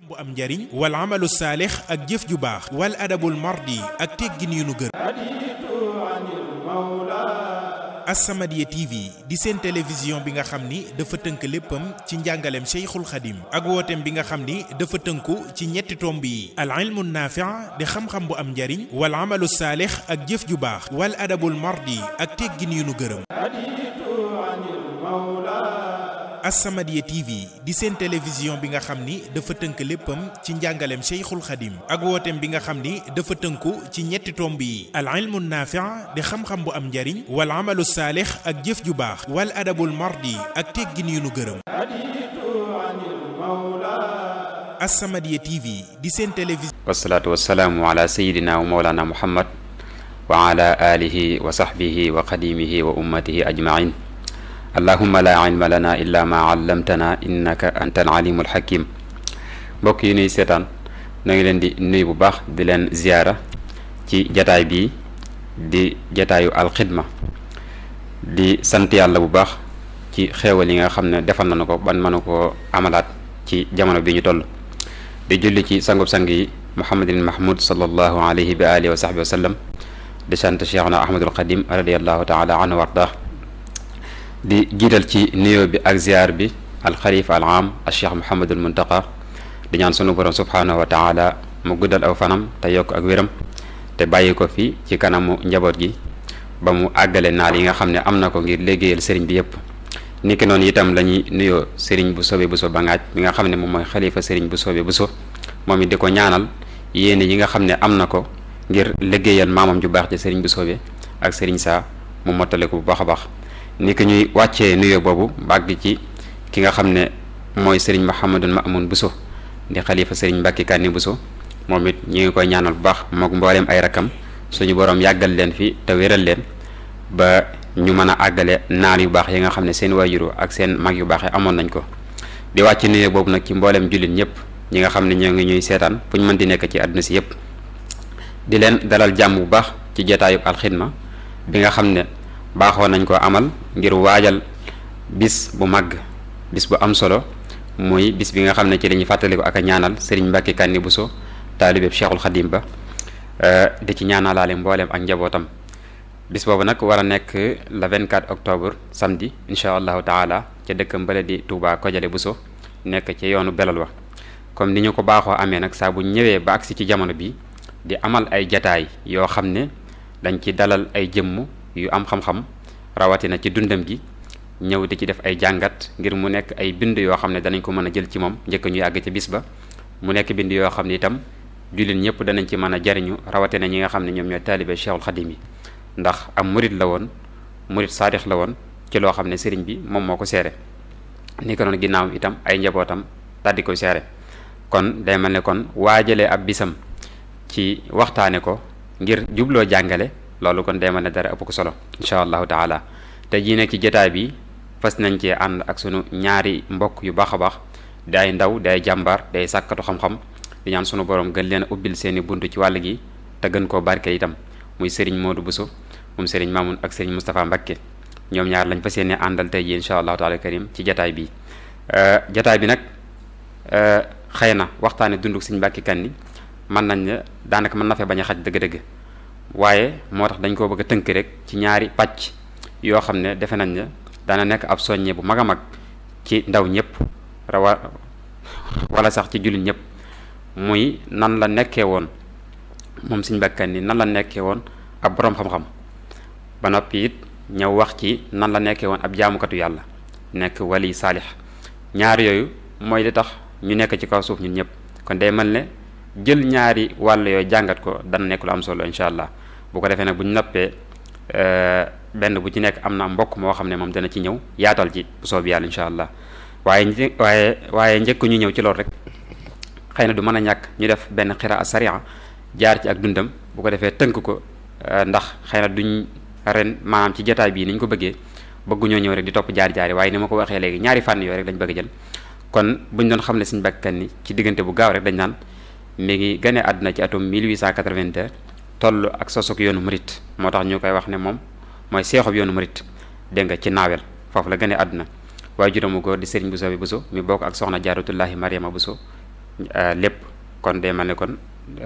bu am njariñ wal amalu saalix ak jëf ju baax wal adabul mardi ak teggin yu nu gër As-Samadiyya TV di seen télévision bi nga xam ni dafa tënk léppam ci njàngaleem Cheikhul Khadim ak wooteem bi nga xam ni dafa tënku ci ñetti tomb yi al ilmu naafi' di xam-xam bu am njariñ wal amalu saalix ak jëf ju baax wal adabul mardi ak teggin yu nu gërëm As-Samadiyya TV di seen télévision bi nga xam ni dafa tënk léppam ci njàngaleem Cheikhul Khadim ak wooteem bi nga xam ni dafa tënku ci ñetti tomb yi al ilmu naafi' di xam-xam bu am njariñ wal amalu saalix ak jëf ju baax wal adabul mardi ak teggin yu nu gërëm As-Samadiyya TV di seen télévision wasalaatu wasalaamu ala sayidina wa mawlana muhammad wa ala alihi wa sahbihi wa qadimihi wa ummatihi ajmain allahumma la ilma lana illa ma allamtana innaka anta al alimul hakim mbokk yi nuy seetaan na ngi leen di nuyu bu baax di leen ziyaara ci jataay bii di jataayu alxidma di sant yàlla bu baax ci xeewal yi nga xam ne defal nañu ko ban mënu ko amalaat ci jamono bi ñu toll di julli ci sangub sang yi muhammadin mahmud sallallahu alayhi wa alihi wa sahbihi wa sallam di sant cheikhna ahmadul qadim radiallahu taala anhu wardah di jiital ci nuyoo bi ak ziar bi alxalifa al am al cheikh muhammadul muntaqa di ñaan sunu borom subhanahu wa taala mu guddal aw fanam te yokk ak wéram te bàyyi ko fi ci kanamu njaboot gi ba mu àggale naal yi nga xam ne am na ko ngir liggéeyal sëriñ bi yépp niki noonu itam la ñuy nuyoo sëriñ bu soobee bu so ba ngaaj mi nga xam ne moom mooy xalifa sëriñ bu soobee bu so moom it di ko ñaanal yéene yi nga xam ne am na ko ngir liggéeyal maamam ju baax ci sëriñ bu soobee ak sëriñ saa mu mottale ko bu baax a baax ni ki ñuy wàccee nuyoo boobu bàgg ci ki nga xam ne mooy sëriñ Mouhamadul Mamoun Bousso di xalifa sëriñ Mbàkke Kanni Bousso moom it ñu ngi koy ñaanal bu baax mook mbooleem ay rakam suñu borom yàggal leen fi te wéral leen ba ñu mën a àggale naal yu baax yi nga xam ne seen waajuru ak seen mag yu baax yi amoon nañ ko di wàcc nuyoo boobu nag ci mbooleem jullit ñëpp ñi nga xam ne ñoo ngi ñuy seetaan fu ñu mën di nekk ci àdduna si yëpp di leen dalal jàmm bu baax ci jotaayu alxidma bi nga xam ne baaxoo nañ ko amal ngir waajal bis bu màgg bis bu am solo muy bis bi nga xam ne ci la ñuy fàttaliku ak a ñaanal Serigne Mbacke Kanni Bousso taalibeeb Cheikhul Khadim ba di ci ñaanalaale mbooleem ak njabootam bis boobu nag war a nekk le 24 octobre samedi incha allahu taala ca dëkkam bële di Touba Kojale Bousso nekk ci yoonu belal wa comme ni ñu ko baaxoo amee nag saa bu ñëwee ba agsi ci jamono bi di amal ay jataay yoo xam ne dañ ci dalal ay jëmm yu am xam-xam rawatina ci dundam gi ñëw di ci def ay jàngat ngir mu nekk ay bind yoo xam ne danañ ko mën a jël ci moom njëkk ñu àgg ci bis ba mu nekk bind yoo xam ne itam jullit ñëpp danañ ci mën a jariñu rawatina ñi nga xam ne ñoom ñooy taalibe Cheikhul Khadim yi ndax am murit la woon murit saadix la woon ci loo xam ne sëriñ bi moom moo ko seere ni ko noonu ginnaaw itam ay njabootam daldi koy seere kon day mel ne kon waajalee ab bisam ci waxtaane ko ngir jubloo jàngale loolu kon day mel ne dara ëpp ko solo incha allahu taala te jii nekk ci jotaay bi fas nañ cee ànd ak sunu ñaari mbokk yu baax a baax day ndaw day jàmbaar day sàkkatu xam-xam di ñaan sunu borom gën leen a ubbil seeni bunt ci wàll gi te gën koo barke itam muy Serigne Modou Bousso moom Serigne Mamoun ak Serigne Moustapha Mbacké ñoom ñaar lañ fas yéene àndal tey jii incha allahu taala karim ci jotaay bi jotaay bi nag xëy na waxtaane dunduk Serigne Mbacké Kanni mën nañ ne daanaka mën na fee bañ a xaj dëgg-dëgg waaye moo tax dañ koo bëgg a tënk rek ci ñaari pàcc yoo xam ne defe nañ ne dana nekk ab soññe bu mag a mag ci ndaw ñëpp rawa wala sax ci jullit ñëpp muy nan la nekkee woon moom Serigne Mbacké Kanni nan la nekkee woon ab boroom xam-xam ba noppi it ñëw wax ci nan la nekkee woon ab jaamukatu yàlla nekk wali saalix ñaar yooyu mooy li tax ñu nekk ci kaw suuf ñun ñëpp kon day mel ne jël ñaari wàll yooyu jàngat ko dana nekk lu am solo incha allah bu ko defee nag bu ñu noppee benn bu ci nekk am na mbokk moo xam ne moom dana ci ñëw yaatal ci bu soob yàlla incha allah waaye waaye waaye njëkk ñu ñëw ci loolu rek xëy na du mën a ñàkk ñu def benn xiraa sariya jaar ci ak dundam bu ko defee tënk ko ndax xëy na duñ ren maanaam ci jotaay bii ni ñu ko bëggee bëgguñoo ñëw rek di topp jaar jaari waaye ni ma ko waxee léegi ñaari fànn yooyu rek lañ bëgg jël kon buñ doon xam ne Serigne Mbacké Kanni ci diggante bu gaaw rek dañ naan mi ngi gane àdduna ci atum 1882 toll ak sosok yoonu murit moo tax ñu koy wax ne moom mooy seexub yoonu murit dégg nga ci naawel foofu la gane àdduna waaye juróomu góor di Serigne Bousso bi Bousso mi bokk ak soxna Jaaratullahi Mariama Bousso lépp kon day mel ne kon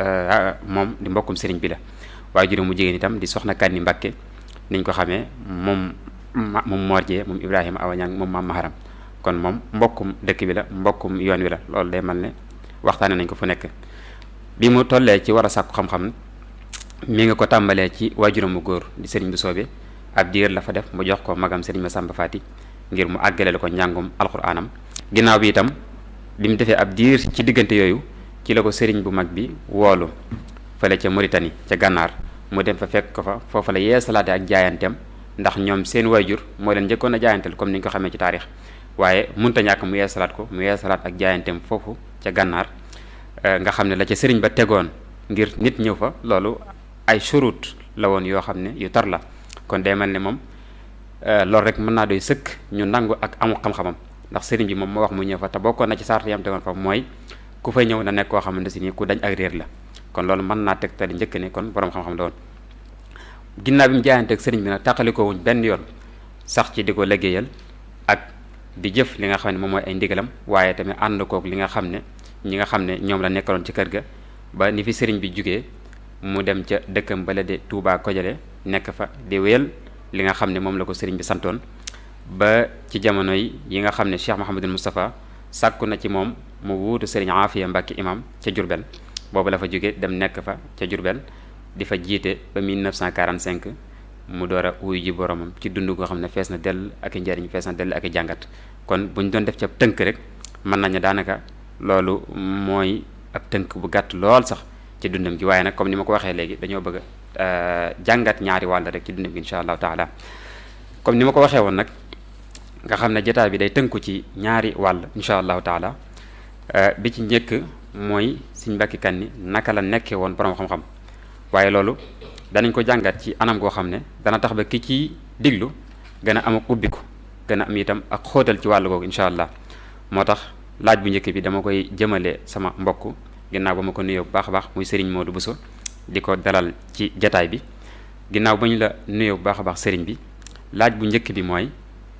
moom di mbokkum sëriñ bi la waaye juróom mu jigéen itam di soxna Kanni Mbakke niñ ko xamee moom moom Morjee moom Ibrahima Awañang moom maam Maharam kon moom mbokkum dëkk bi la mbokkum yoon wi la loolu day mel ne waxtaane nañ ko fu nekk bi mu tollee ci war a sàkku xam-xam mi nga ko tàmbalee ci waajuram mu góor di sëriñ bu soobee ab diir la fa def mu jox ko magam sëriñ Masamba Faati ngir mu àggaleel ko njàngum alxuraanam ginnaaw bi itam bi mu defee ab diir ci diggante yooyu ci la ko sëriñ bu mag bi woolu fële ca Mauritanie ca gànnaar mu dem fa fekk ko fa foofa la yeesalaate ak jaayanteem ndax ñoom seen waajur moo leen njëkkoon a jaayanteel comme ni ñu ko xamee ci taarix waaye munta ñàkk mu yeesalaat ko mu yeesalaat ak jaayanteem foofu ca gànnaar nga xam ne la ca sëriñ ba tegoon ngir nit ñëw fa loolu ay shurut la woon yoo xam ne yu tar la kon day mel ne moom loolu rek mën naa doy sëkk ñu nangu ak amu xam-xamam ndax sëriñ bi moom moo wax mu ñëw fa te bokkoon na ci sart yam tegoon fa mooy ku fay ñëw na nekk koo xamante si nii ku dañ ak réer la kon loolu mën naa tegtali njëkk ne kon borom xam-xam la woon ginnaaw bi mu jaayanteeg sëriñ bi nag tàqalikoo wuñ benn yoon sax ci di ko liggéeyal ak di jëf li nga xam ne moom mooy ay ndigalam waaye tamit ànd kook li nga xam ne ñi nga xam ne ñoom la nekkaloon ci kër ga ba ni fi sëriñ bi jugee mu dem ca dëkkam bala de Touba Kojale nekk fa di wéyal li nga xam ne moom la ko sëriñ bi santoon ba ci jamono yi yi nga xam ne Cheikh Mouhamadul Moustapha sàkku na ci moom mu wuutu sëriñ Afiya Mbàkke imam ca Jurbel boobu la fa jóge dem nekk fa ca Jurbel di fa jiite ba 1945 mu door a wuyu ji boromam ci dund goo xam ne fees na dell ak i njariñ fees na dell ak i jàngat kon bu ñu doon def ci ab tënk rek mën nañu daanaka loolu mooy ab tënk bu gàtt lool sax ci dundam gi waaye nag comme ni ma ko waxee léegi dañoo bëgg a jàngat ñaari wàll rek ci dundam gi incha allahu taala comme ni ma ko waxee woon nag nga xam ne jotaay bi day tënku ci ñaari wàll incha allahu taala bi ci njëkk mooy Sëriñ Mbàkke Kanni naka la nekkee woon borom xam-xam waaye loolu danañ ko jàngat ci anam goo xam ne dana tax ba ki ci diglu gën a am ak ubbiku gën a am itam ak xóotal ci wàllu googu incha allah moo tax laaj bu njëkk bi dama koy jëmale sama mbokk ginnaaw ba ma ko nuyoo bu baax a baax muy Serigne Modou Bousso di ko dalal ci jataay bi ginnaaw ba ñu la nuyoo bu baax a baax Serigne bi laaj bu njëkk bi mooy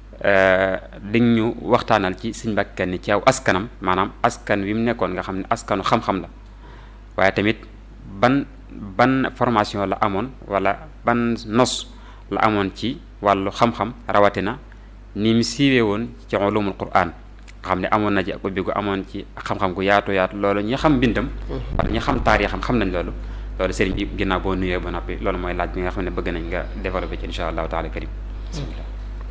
dañ ñu waxtaanal ci Sëriñ Mbàkke Kanni ci aw askanam maanaam askan wi mu nekkoon nga xam ne askanu xam-xam la waaye tamit ban ban formation la amoon wala ban nos la amoon ci wàllu xam-xam rawatina ni mu siiwee woon ci ulumul Qur'an nga xam ne amoon na ci ak ubbi gu amoon ci xam-xam gu yaatu yaatu loolu ñi xam mbindam wala ñi xam taarixam xam nañ loolu loolu sëriñ bi ginnaaw boo nuyee ba noppi loolu mooy laaj bi nga xam ne bëgg nañ nga développé ci insha allahu taala karim bismillah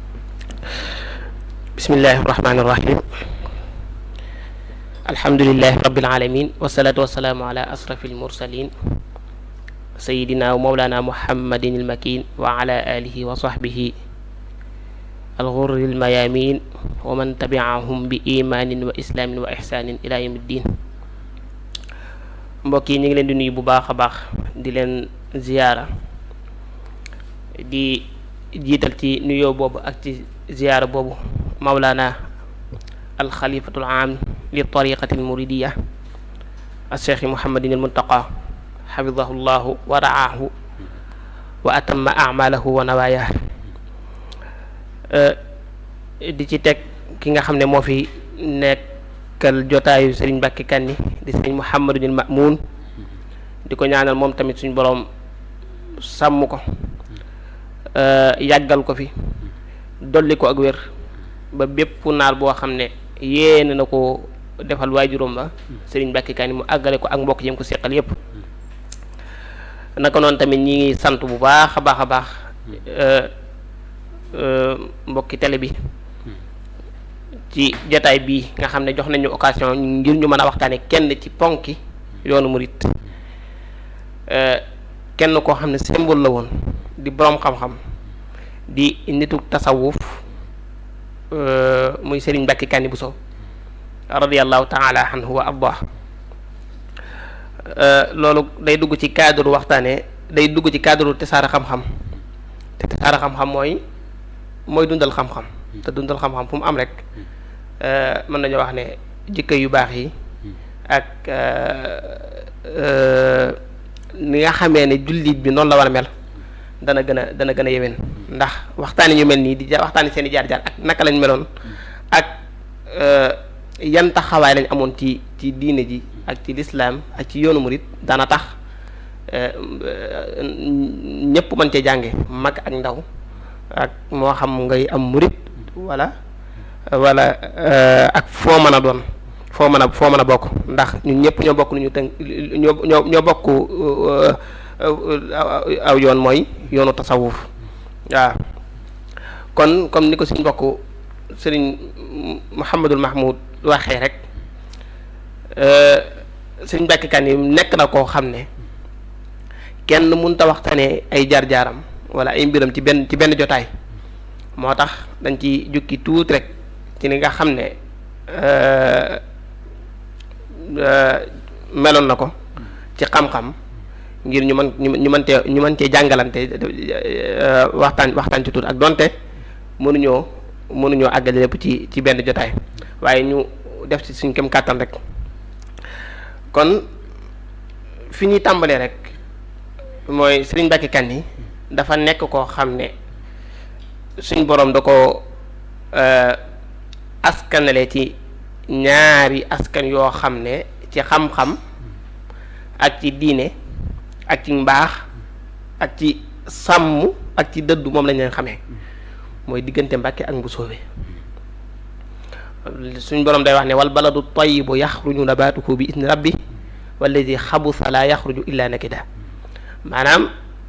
bismillahi irrahmani irrahim alhamdulilahi rabbil alamin wasalaatu wasalaamu ala asrafi almursalin sayidina wa mawlana muhammadin almakin wa ala alihi wa sahbihi alghurri almayamin wa man tabiahum bi imanin wa islaamin wa ihsanin ila yawmi ddin mbokk yi ñu ngi leen di nuyu bu baax a baax di leen ziyaara di jiital ci nuyoo boobu ak ci ziyaara boobu mawlana alxalifatul aam li tariqati almuridiya alcheikh muhammadin almuntaqa xafidahu llahu wa raahu wa atamma amalahu wa nawaaya di ci teg ki nga xam ne moo fi nekkal jotaayu sëriñ Mbàkke Kanni di sëriñ muhammadul mamuun di ko ñaanal moom tamit suñ boroom sàmm ko yàggal ko fi dolli ko ak wér ba bépp naal boo xam ne yéene na ko defal waajuróom ba sëriñ Mbàkke Kanni mu àggale ko ak mbokk yi mu ko seqal yépp naka noonu tamit ñi ngi sant bu baax a baax a baax mbokki télé bi ci jataay bii nga xam ne jox nañu occasion ngir ñu mën a waxtaane kenn ci ponki yoonu murit kenn koo xam ne symbole la woon di boroom xam-xam di nitu tasawuf muy Serigne Mbàkke Kanni Bousso radiyallahu taala anhu wa ardah loolu day dugg ci cadre waxtaane day dugg ci cadre tasaare xam-xam te tasaare xam-xam mooy mooy dundal xam-xam te dundal xam-xam fu mu am rek mën nañoo wax ne jikko yu baax yi ak ni nga xamee ne jullit bi noonu la war a mel dana gën a dana gën a yewén ndax waxtaani ñu mel nii di ja waxtaani seen i jaar-jaar ak naka lañ meloon ak yan taxawaay lañ amoon ci ci diine ji ak ci lislaam ak ci yoonu murit dana tax ñëpp mën cee jànge mag ak ndaw ak moo xam ngay am murit wala wala ak foo mën a doon foo mën a foo mën a bokk ndax ñun ñëpp ñoo bokk lu ñu tënk ñoo ñoo ñoo bokk aw yoon mooy yoonu tasawuf waaw kon comme ni ko suñ bokk sëriñ Mouhamadul Mahmoud waxee rek sëriñ Mbàkke Kanni nekk na koo xam ne kenn mënut a waxtaanee ay jaar-jaaram wala ay mbiram ci benn ci benn jotaay moo tax dañ ci jukki tuuti rek ci li nga xam ne meloon na ko ci xam-xam ngir ñu mën ñu mën cee ñu mën cee jàngalante waxtaan waxtaan ci tuuti ak donte mënuñoo mënuñoo àggale lépp ci ci benn jotaay waaye ñu def ci suñ kem kàttan rek kon fi ñuy tàmbalee rek mooy Sëriñ Mbàkke Kanni dafa nekk koo xam ne suñ boroom da ko askanale ci ñaari askan yoo xam ne ci xam-xam ak ci diine ak ci mbaax ak ci sàmm ak ci dëddu moom lañ leen xamee mooy diggante Mbàkke ak Mbusoobe suñ boroom day wax ne wal baladu tayyibu yaxruju nabaatuhu bi idni rabbi walladi xabusa laa yaxruju illa nakida maanaam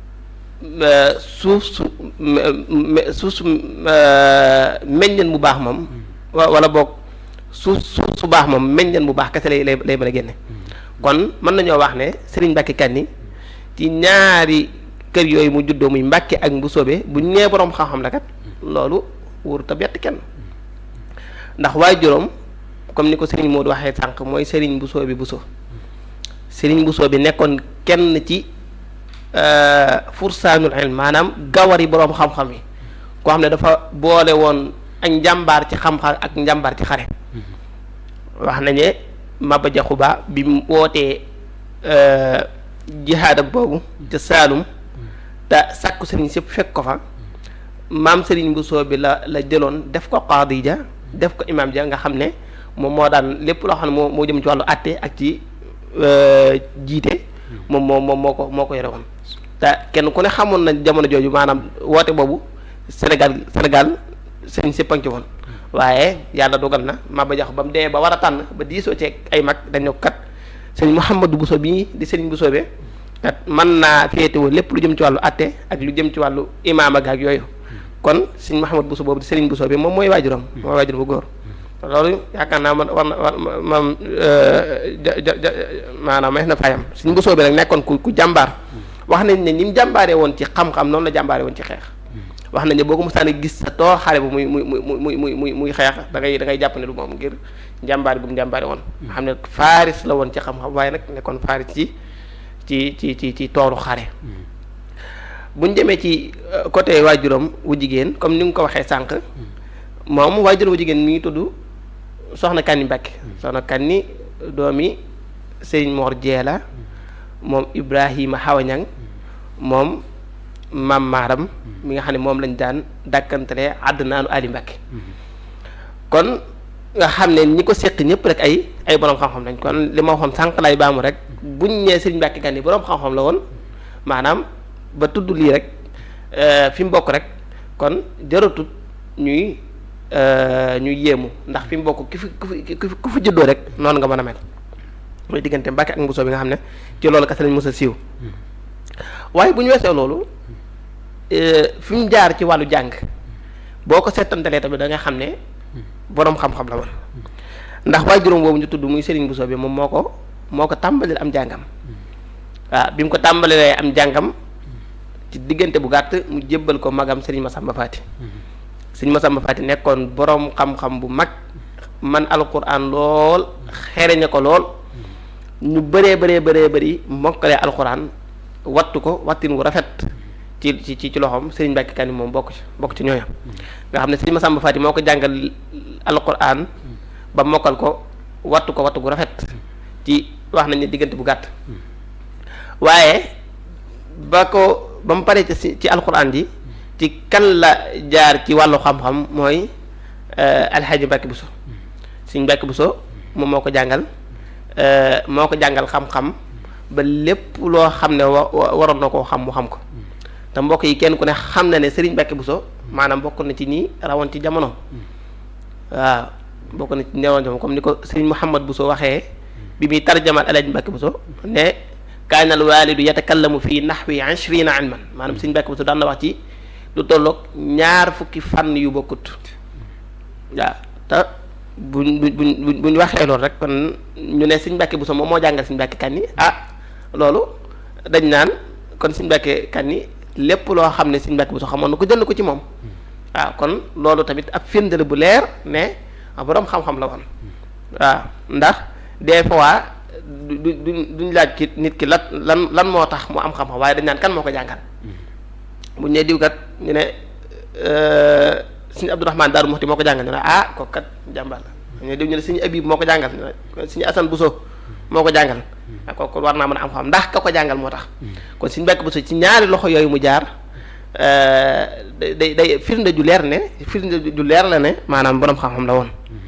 suuf su suuf su meññeen bu baax moom wala boog suuf suuf su baax moom meññeen bu baax kese lay lay lay mën a génne kon mën nañoo wax ne Sëriñ Mbàkke Kanni ci ñaari kër yooyu mu juddoo muy Mbàkke ak Mbusoobe bu ñee boroom xam-xam la kat loolu wóoru ta bett kenn ndax waaye juróom comme ni ko Sëriñ Moodu waxee sànq mooy Sëriñ Mbusoobe Buso Sëriñ Mbusoobe nekkoon kenn ci fursaanul ilm maanaam gawari boroom xam-xam yi koo xam ne dafa boole woon ak njàmbaar ci xam-xam ak njàmbaar ci xare wax nañ ne Maba Jaxu Ba bi mu wootee jihaadam boobu ca Saalum te sàkku sëriñ sëpp fekk ko fa maam sëriñ Bousso bi la la jëloon def ko qaadi ja def ko imaam ja nga xam ne moom moo daan lépp loo xam ne moo moo jëm ci wàllu àtte ak ci jiite moom moo moom moo ko moo ko yore woon te kenn ku ne xamoon na jamono jooju maanaam woote boobu Sénégal Sénégal sëriñ sëpp a ngi ci woon waaye yàlla dogal na Maba Jaxu ba mu demee ba war a tànn ba diisoo ci ay mag dañu kat sëriñ Mouhamadou Bousso bii di sëriñ Bousso be kat mën naa féetewoo lépp lu jëm ci wàllu àtte ak lu jëm ci wàllu imaam ak yooyu kon sëriñ Mouhamadou Bousso boobu di sëriñ Bousso bi moom mooy waajuram mooy waajuram bu góor loolu yaakaar naa man war na war maam maanaam may na fayam sëriñ Bousso bi nag nekkoon ku ku jàmbaar wax nañ ne ni mu jàmbaaree woon ci xam-xam noonu la jàmbaaree woon ci xeex wax nañ ne boo ko mosaan a gis sa toor xare bu muy muy muy muy muy muy muy xeex da ngay da ngay jàpp ne du moom ngir njàmbaar bu mu njàmbaare woon nga xam ne faaris la woon ci xam-xam waaye nag nekkoon faaris ci ci ci ci ci tooru xare buñ demee ci côté waajuram wu jigéen comme ni nga ko waxee sànq moom waajuram wu jigéen mi ngi tudd soxna Kanni Mbàkke soxna Kanni doomi Sëriñ Mor Jeela moom Ibrahima Xawañang moom maam maaram mi nga xam ne moom lañ daan dàkkantale àddinaanu Ali Mbàkke kon nga xam ne ñi ko seq ñëpp rek ay ay borom xam-xam lañ kon li ma waxoon sànq lay baamu rek buñ ñee Sëriñ Mbàkke Kanni borom xam-xam la woon maanaam ba tudd lii rek fi mu bokk rek kon jaratut ñuy ñuy yéemu ndax fi mu bokk ki fi ku fi ku fi juddoo rek noonu nga mën a mel mooy diggante Mbàkke ak Mbusoo bi nga xam ne ci loolu kese lañ mës a siiw waaye bu ñu weesoo loolu fi mu jaar ci wàllu jàng boo ko seetantalee tamit da nga xam ne boroom xam-xam la woon ndax waaye juróom boobu ñu tudd muy Serigne Bousso bi moom moo ko moo ko tàmbalil am jàngam waaw bi mu ko tàmbalilee am jàngam ci diggante bu gàtt mu jébbal ko magam Serigne Massamba Fati Serigne Massamba Fati nekkoon boroom xam-xam bu mag man alquran lool xereñe ko lool ñu bëree bëree bëree bëri mokkalee alquran wattu ko wattin wu rafet ci ci ci loxoom Serigne Mbàkke Kanni moom bokk ci bokk ci ñooñam nga xam ne Serigne Massamba Fati moo ko jàngal alquran ba mokkal ko wattu ko wattu gu rafet ci wax nañ ne diggante bu gàtt waaye ba ko ba mu paree ci ci alquran ji ci kan la jaar ci wàllu xam-xam mooy alxaaji Mbàkke Buso Sëriñ Mbàkke Buso moom moo ko jàngal moo ko jàngal xam-xam ba lépp loo xam ne wa waroon na koo xam mu xam ko te mbokk yi kenn ku ne xam na ne Sëriñ Mbàkke Buso maanaam bokk na ci ñi rawoon ci jamono waaw bokk na ci ñi rawoon ci jamono comme ni ko Sëriñ Muhammad Buso waxee bi muy tarjamal Alaaji Mbàkke Buso ne kaana al waalidu yatakallamu fii naxwi ishrina ilman maanaam Sëriñ Mbàkke Buso daan na wax ci lu tolloog ñaar fukki fànn yu bokkut waaw te buñ buñ buñ waxee loolu rek kon ñu ne Sëriñ Mbàkke Buso moom moo jàngal Sëriñ Mbàkke Kanni ah loolu dañ naan kon Sëriñ Mbàkke Kanni lépp loo xam ne Sëriñ Mbàkke Buso xamoon na ko jël ko ci moom waaw kon loolu tamit ab firnde la bu leer ne boroom xam-xam la woon waaw ndax des fois du du duñ laaj ki nit ki lan lan lan moo tax mu am xam-xam waaye dañ naan kan moo ko jàngal buñ ne diw kat ñu ne Sëriñ Abdourahmane Daaru Muxti moo ko jàngal ñu ne ah kooku kat jàmbaar la ñu ne diw ñu ne Sëriñ Abib moo ko jàngal ñu ne Sëriñ Asan Buso moo ko jàngal ak kooku war naa mën a am xam ndax ka ko jàngal moo tax kon Sëriñ Mbàkke Buso ci ñaari loxo yooyu mu jaar day day day firnde ju leer ne firnde ju leer la ne maanaam boroom xam-xam la woon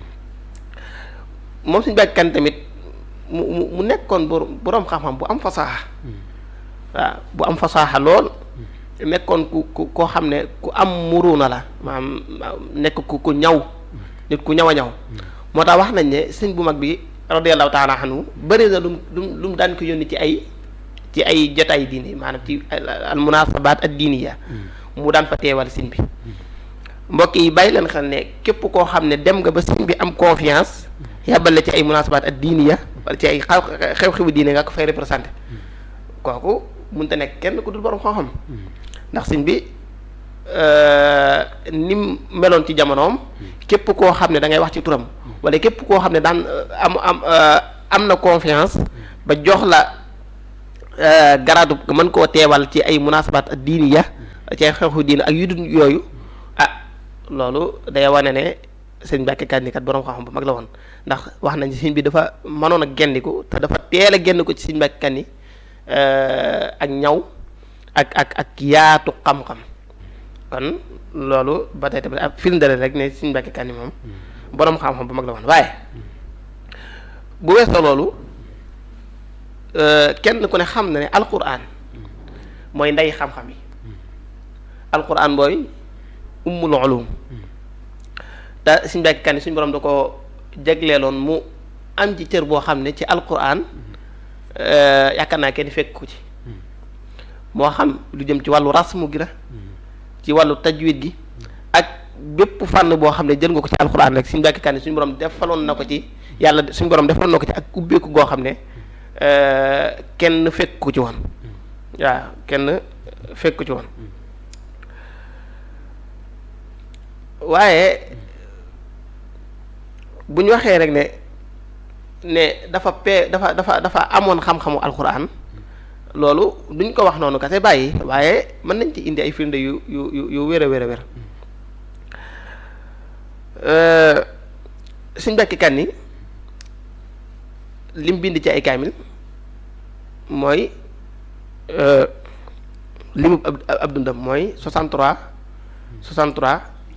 moom Sëriñ Mbàkke Kanni tamit mu mu mu nekkoon boroom xam-xam bu am fasaaxa waaw bu am fasaaxa lool nekkoon ku ku koo xam ne ku am muruna la maanaam nekk ku ku ñaw nit ku ñaw a ñaw moo tax wax nañ ne sëñ bu mag bi radiyallahu taala anhu bëri na lum lum lu mu daan ko yónni ci ay ci ay jotaay diine maanaam ci al munasabaat ad diiniya mu daan fa teewal sëñ bi mbokk yi bàyyi leen xel ne képp koo xam ne dem nga ba sëñ bi am confiance yàbbal la ci ay munasabaat ad diiniya wala ci ay xew-xewu diine nga ko fay représenté kooku mënta nekk kenn ku dul borom xam-xam ndax sëñ bi ni mu meloon ci jamonoom képp koo xam ne da ngay wax ci turam wala képp koo xam ne daan am am am na confiance ba jox la garaadu nga mën koo teewal ci ay munasabaat ak diini ya ci ay xew-xewu diine ak yu dul yooyu ah loolu day wane ne sëñ Mbàkke Kanni kat borom xam-xam bu mag la woon ndax wax nañ sëñ bi dafa mënoon a gendiku te dafa teel a genn ko ci sëñ Mbàkke Kanni ak ñaw ak ak ak yaatu xam-xam kon loolu ba tey tamit ab firnde la rek ne Sëriñ Mbàkke Kanni moom boroom xam-xam bu mag la woon waaye bu weesoo loolu kenn ku ne xam na ne alquran mooy ndey xam-xam yi alquran mooy ummul ulum te Sëriñ Mbàkke Kanni suñu borom da ko jagleeloon mu am ci cër boo xam ne ci alquran yaakaar naa kenn fekk ko ci moo xam lu jëm ci wàllu rasmu gi la ci wàllu tajwid gi ak bépp fànn boo xam ne jël nga ko ci alxuraan rek Sëriñ Mbàkke Kanni suñu borom defaloon na ko ci yàlla suñu borom defaloon na ko ci ak ubbeeku goo xam ne kenn fekk ko ci woon waaw kenn fekk ko ci woon waaye bu ñu waxee rek ne ne dafa pe dafa dafa dafa amoon xam-xamu alxuraan loolu duñ ko wax noonu kase bàyyi waaye mën nañ ci indi ay firnde yu yu yu yu wér a wér a wér Sëriñ Mbàkke Kanni lim bind ci ay kaamil mooy limu ab ab dundam mooy 63 63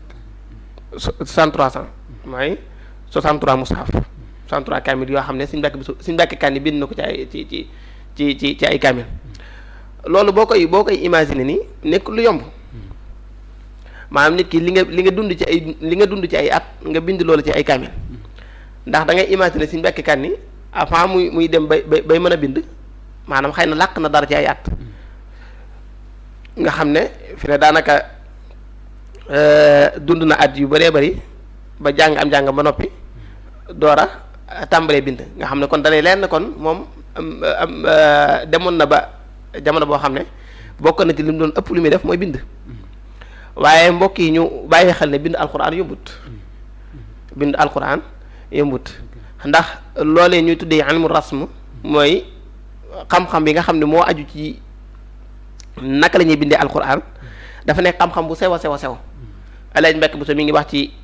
63 cent mooy 63 mushaf 63 kaamil yoo xam ne Sëriñ Mbàkke Sëriñ Mbàkke Kanni bind na ko ci ay ci ci ci ci ci ay kaamil loolu boo koy boo koy imaginer ni nekk lu yomb maanaam nit ki li nga li nga dund ci ay li nga dund ci ay at nga bind loolu ci ay kaamil ndax da ngay imaginer Sëriñ Mbàkke Kanni avant muy muy dem bay bay bay mën a bind maanaam xëy na làq na dara ci ay at nga xam ne fi ne daanaka dund na at yu bëree bëri ba jàng am jàng ba noppi doora tàmbalee bind nga xam ne kon dalay leen kon moom am demoon na ba jamono boo xam ne bokk na ci li mu doon ëpp lu muy def mooy bind waaye mbokk yi ñu bàyyi xel ne bind alquran yombut bind alquran yombut ndax loolee ñuy tuddee ilmu rasm mooy xam-xam bi nga xam ne moo aju ci naka la ñuy bindee alquran dafa nekk xam-xam bu sew a sew a sew Alaaji Mbàkke Buso mi ngi wax ci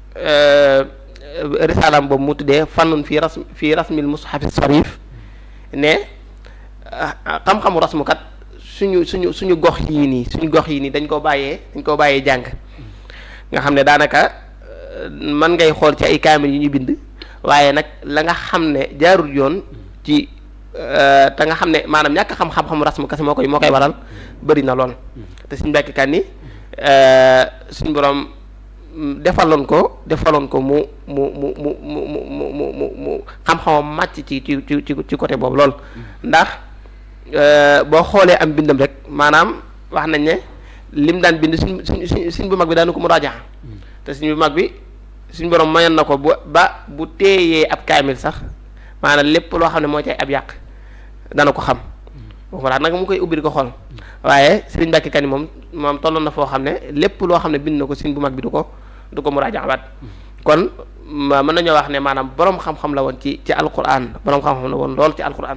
risaalam boobu mu tuddee fannun fii rasm fii rasmil mushafi sarif ne xam-xamu rasmukat suñu suñu suñu gox yii nii suñu gox yii nii dañ koo bàyyee dañ koo bàyyee jàng nga xam ne daanaka man ngay xool ci ay kaamil yu ñu bind waaye nag la nga xam ne jaarul yoon ci te nga xam ne maanaam ñàkk xam xam-xamu rasmu kese moo koy moo koy waral bëri na lool te suñ mbekk kan ni suñ borom defaloon ko defaloon ko mu mu mu mu mu mu mu mu mu xam-xamam màcc ci ci ci ci côté boobu lool ndax boo xoolee am bindam rek maanaam wax nañ ne lim daan bind suñ suñ suñ bu mag bi daanu ko mu raajaxa te suñ bu mag bi suñ borom mayoon na ko bu ba bu téeyee ab kaamil sax maanaam lépp loo xam ne moo cay ab yàq dana ko xam waxuma daal nag mu koy ubbi di ko xool waaye Sëriñ Mbàkke Kan moom moom tolloon na foo xam ne lépp loo xam ne bind na ko suñ bu mag bi du ko du ko mu raajaxabaat kon mën nañoo wax ne maanaam borom xam-xam la woon ci ci alquran borom xam-xam la woon lool ci alquran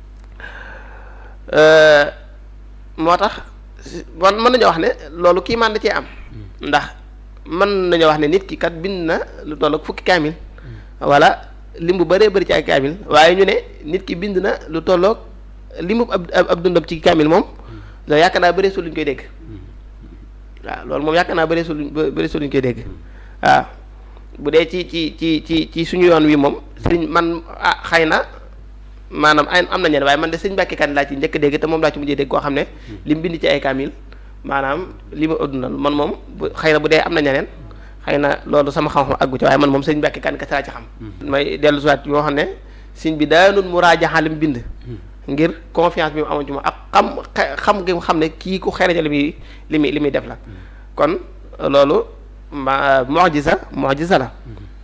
moo tax man mën nañoo wax ne loolu kii man da cee am ndax mën nañoo wax ne nit ki kat bind na lu toll ak fukki kaamil wala lim bu bëree bëri ci ay kaamil waaye ñu ne nit ki bind na lu tolloog limu ab ab dundam ci kaamil moom loolu yaakaar naa bëree su luñ koy dégg waaw loolu moom yaakaar naa bëree su luñ bëree su luñ koy dégg waaw bu dee ci ci ci ci ci suñu yoon wi moom sëriñ man ah xëy na maanaam ay am na ñeneen waaye man de sëñ Mbàkke Kan laa ci njëkk dégg te moom laa ci mujjee dégg koo xam ne li mu bind ci ay kaamil maanaam li ma adduna man moom xëy na bu dee am na ñeneen xëy na loolu sama xam-xam àggu ci waaye man moom sëñ Mbàkke Kan kese laa ci xam may dellu siwaat yoo xam ne sëñ bi daanul mu raajaxa li mu bind ngir confiance bi mu amoon ci moom ak xam xam gi mu xam ne kii ku xereja li muy li muy li muy def la kon loolu ma mu'jiza mu'jiza la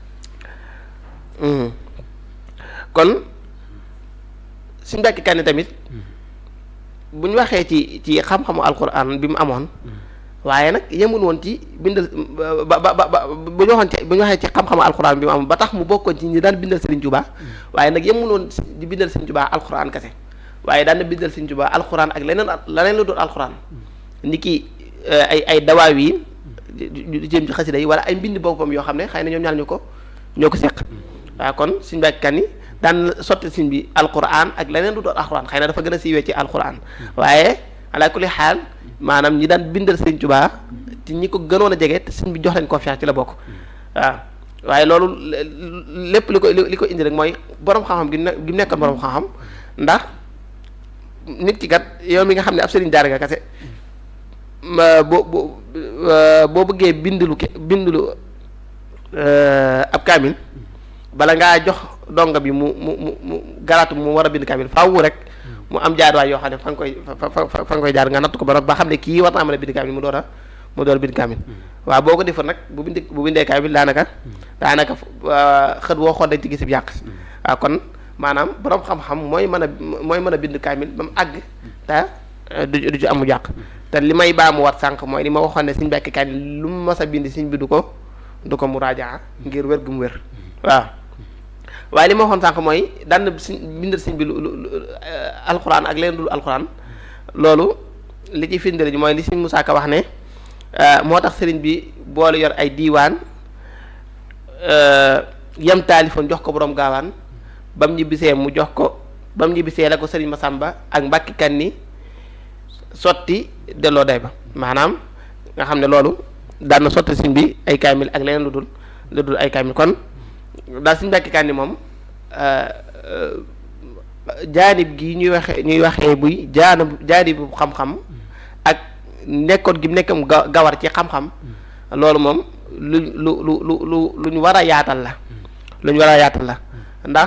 kon suñ Mbàkke Kan tamit bu ñu waxee ci ci xam-xamu alquran bi mu amoon waaye nag yemul woon ci bindal ba ba ba bu ñu waxoon ci bu ñu waxee ci xam-xamu alquran bi mu amoon ba tax mu bokkoon ci ñi daan bindal Serigne Touba waaye nag yemul woon di bindal Serigne Touba alquran kese waaye daan na bindal Serigne Touba alquran ak leneen leneen lu doon alquran ni ki ay ay dawaaw yi di jëm ci xasida yi wala ay mbind boppam yoo xam ne xëy na ñoom ñaar ñu ko ñoo ko seq waaw kon suñ Mbàkke Kan ni daan sotti siñ bi alquran ak leneen lu doon alquran xëy na dafa gën a siiwee ci alquran waaye ala kulli xaal maanaam ñi daan bindal Sëriñ Tuubaa ci ñi ko gënoon a jege te sëñ bi jox leen confiance ci la bokk waaw waaye loolu lépp li ko li ko indi rek mooy borom xam-xam gi gi mu nekkoon borom xam-xam ndax nit ki kat yow mi nga xam ne ab sëriñ daara nga kase boo boo boo bëggee bindulu ke bindulu ab kaamil bala ngaa jox donga bi mu mu mu mu garaatu mu war a bind kaamil faaw rek mu am jaarwaay yoo xam ne fa nga koy fa fa fa nga koy jaar nga natt ko ba ba xam ne kii war naa mën a bind kaamil mu door a mu door a bind kaamil waaw boo ko defoon nag bu bind bu bindee kaamil daanaka daanaka xët woo xool dañ ci gis yàq waaw kon maanaam borom xam-xam mooy mën a mooy mën a bind kaamil ba mu àgg te du du ci amu yàq te li may baa mu wat sànq mooy li ma waxoon ne suñ Mbàkke Kan lu mu mas a bind suñ bi du ko du ko mu raajaa ngir wér gu mu wér waaw waaye li ma waxoon sànq mooy daan na si bindal sëñ bi lu alxuraan ak leen dul alxuraan loolu li ci firndeel ji mooy li sëñ Musaa Ka wax ne moo tax sëriñ bi boole yor ay diiwaan yem taalifoon jox ko borom gaawaan ba mu ñibbisee mu jox ko ba mu ñibbisee la ko sëriñ Masamba ak Mbàkke Kan ni sotti delloo day ba maanaam nga xam ne loolu daan na sotti sëñ bi ay kaamil ak leneen lu dul lu dul ay kaamil kon daal suñu Mbàkke Kan ni moom jaanib gi ñuy waxee ñuy waxee buy jaanib jaanibu xam-xam ak nekkoon gi nekkam ga gawar ci xam-xam loolu moom lu lu lu lu lu lu ñu war a yaatal la lu ñu war a yaatal la ndax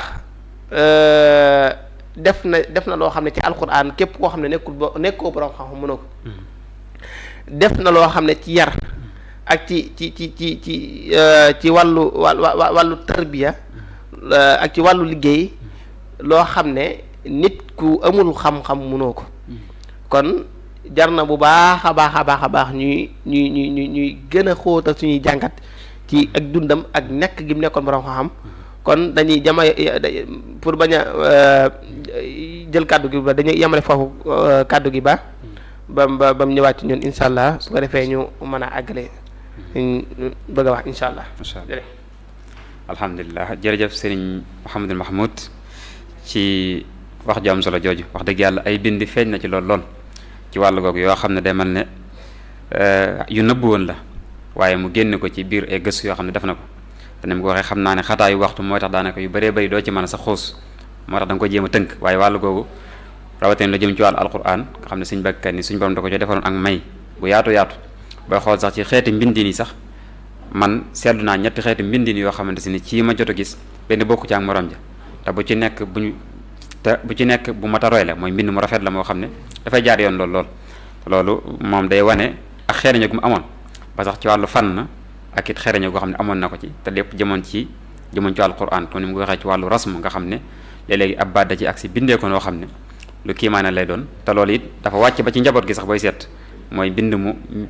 def na def na loo xam ne ci alquran képp koo xam ne nekkul bo nekkoo borom xam-xam mënoo ko def na loo xam ne ci yar ak ci ci ci ci ci ci wàllu wàllu tarbiya ak ci wàllu liggéey loo xam ne nit ku amul xam-xam mënoo ko kon jar na bu baax a baax a baax a baax ñuy ñuy ñuy ñuy ñuy gën a xóotal suñuy jàngat ci ak dundam ak nekk gi mu nekkoon borom xam-xam kon dañuy jama pour bañ a jël kàddu gi ba dañuy yemale foofu kàddu gi ba ba ba ba mu ñëwaat ci ñun incha allah su ko defee ñu mën a àggale bëgg a wax incha allah. incha allah alhamdulilah jërëjëf sëriñ Mouhamadul Mahmoud ci wax ju am solo jooju wax dëgg yàlla ay bind feeñ na ci lool lool ci wàllu googu yoo xam ne day mel ne yu nëbbu woon la waaye mu génne ko ci biir ay gëstu yoo xam ne def na ko te ni mu ko waxee xam naa ne xataayu waxtu mooy tax daanaka yu bëree bëri doo ci mën a sa xuus moo tax da nga ko jéem a tënk waaye wàllu googu rawatina la jëm ci wàllu alquran nga xam ne suñ bakkat ni suñ borom da ko ci defaloon ak may bu yaatu yaatu booy xool sax ci xeeti mbindin yi sax man seetlu naa ñetti xeeti mbindin yoo xamante si ni ci ma jot a gis benn bokku ci ak morom ja te bu ci nekk bu ñu te bu ci nekk bu mat a roy la mooy mbind mu rafet la moo xam ne dafay jaar yoon lool lool loolu moom day wane ak xereñe gu mu amoon ba sax ci wàllu fànn ak it xereñe goo xam ne amoon na ko ci te lépp jëmoon ci jëmoon ci wàllu quran comme ni mu ko waxee ci wàllu rasm nga xam ne léeg-léegi ab baat da ci ak si bindee ko noo xam ne lu kiimaane lay doon te loolu it dafa wàcc ba ci njaboot gi sax booy seet mooy bind mu